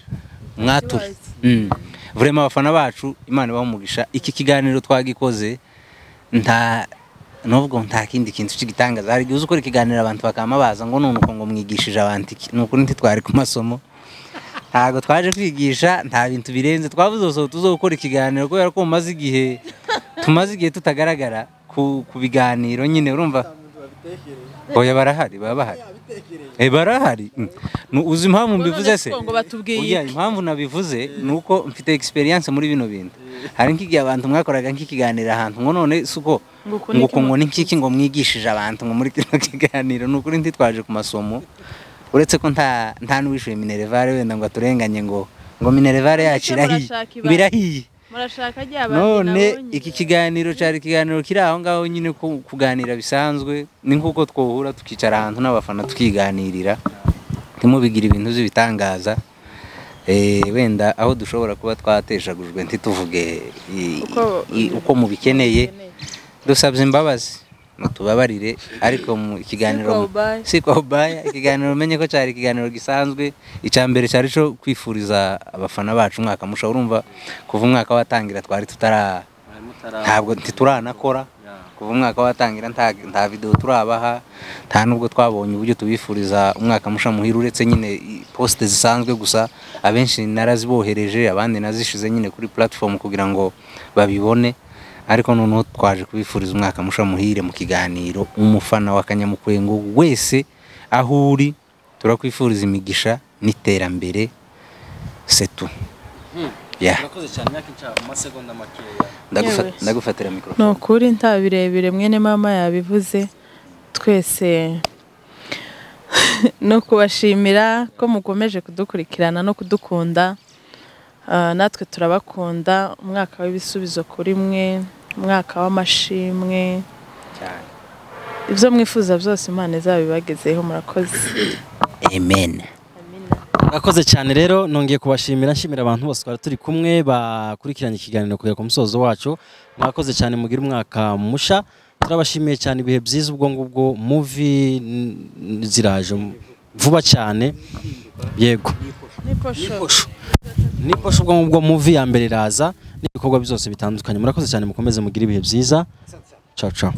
mwature Mm. vurema abafana bacu imana ibaha umugisha iki kiganiro twagikoze nta nubwo nta kindi kintu cy'igitangaza hari igihe uzi ukora ikiganiro abantu bakaba baza ngo none uko ngo mwigishije abantu iki ni ukuri ntitwari ku masomo ntabwo twaje kwigisha nta bintu birenze twavuze gusa ngo tuzo gukora ikiganiro kubera ko mumaze igihe tumaze igihe tutagaragara ku, ku biganiro nyine urumva oya barahari baba bahari Eh, barahari Mm. Nu- uzi impamvu mbivuze se ngo batubwiye Oya, impamvu nabivuze ni uko mfite experience muri bino bintu hari nk'igihe abantu mwakoraga nk'ikiganiro ahantu ngo none suko Ngo ngo uku niki uku ngo ni nk'iki ngo mwigishije abantu ngo muri kino kiganiro ni ukuri ntitwaje ku masomo uretse ko nta nta n'uwishyuye minerevare wenda ngo aturenganye ngo ngo minerevare yacu Ese irahiye murashaka ngo irahiye murashaka rya none iki kiganiro cyari ikiganiro kiri aho ngaho nyine ku- kuganira bisanzwe ni nk'uko twohura tukicara ahantu n'abafana tukiganirira ntimubigira ibintu by'ibitangaza Eh, wenda aho dushobora kuba twateshagujwe ntituvuge i- Uko- i- uko mubikeneye dusabye imbabazi mutubabarire ariko mu kwa ikiganiro ubaya. si kwa ubaya ikiganiro umenye ko cyari ikiganiro gisanzwe icya mbere cyari cyo kwifuriza abafana bacu umwaka musha urumva kuva umwaka watangira twari tutara ntabwo ntituranakora kuva umwaka watangira nta nta videwo turabaha nta nubwo twabonye uburyo tubifuriza umwaka musha muhira uretse nyine i- posite zisanzwe gusa abenshi narazibohereje abandi nazishize nyine kuri platform kugira ngo babibone ariko noneho twaje kubifuriza umwaka musha muhire mu kiganiro umufana wa kanyamukwengo wese aho uri turakwifuriza imigisha n'iterambere setu Ya. murakoze cyane myaka inshaka mu masegonda makeya Ndagufa- Yewe. ndagufatira mikoro ni ukuri nta birebire mwene mama yabivuze twese no kubashimira ko mukomeje kudukurikirana no kudukunda Ah, natwe turabakunda umwaka w'ibisubizo kuri mwe umwaka w'amashimwe cyane ibyo mwifuza byose imana izabibagezeho murakoze amen murakoze cyane rero nongeye kubashimira nshimira abantu bose twari turi kumwe bakurikiranye ikiganiro kugera ku musozo wacu mwakoze cyane mugira umwaka musha turabashimiye cyane ibihe byiza ubwo ngubwo muvi ziraje vuba cyane yego niposho ubwo ngubwo muvi ya mbere iraza n'ibikorwa byose bitandukanye murakoze cyane mukomeze mugire ibihe byiza ciao ciao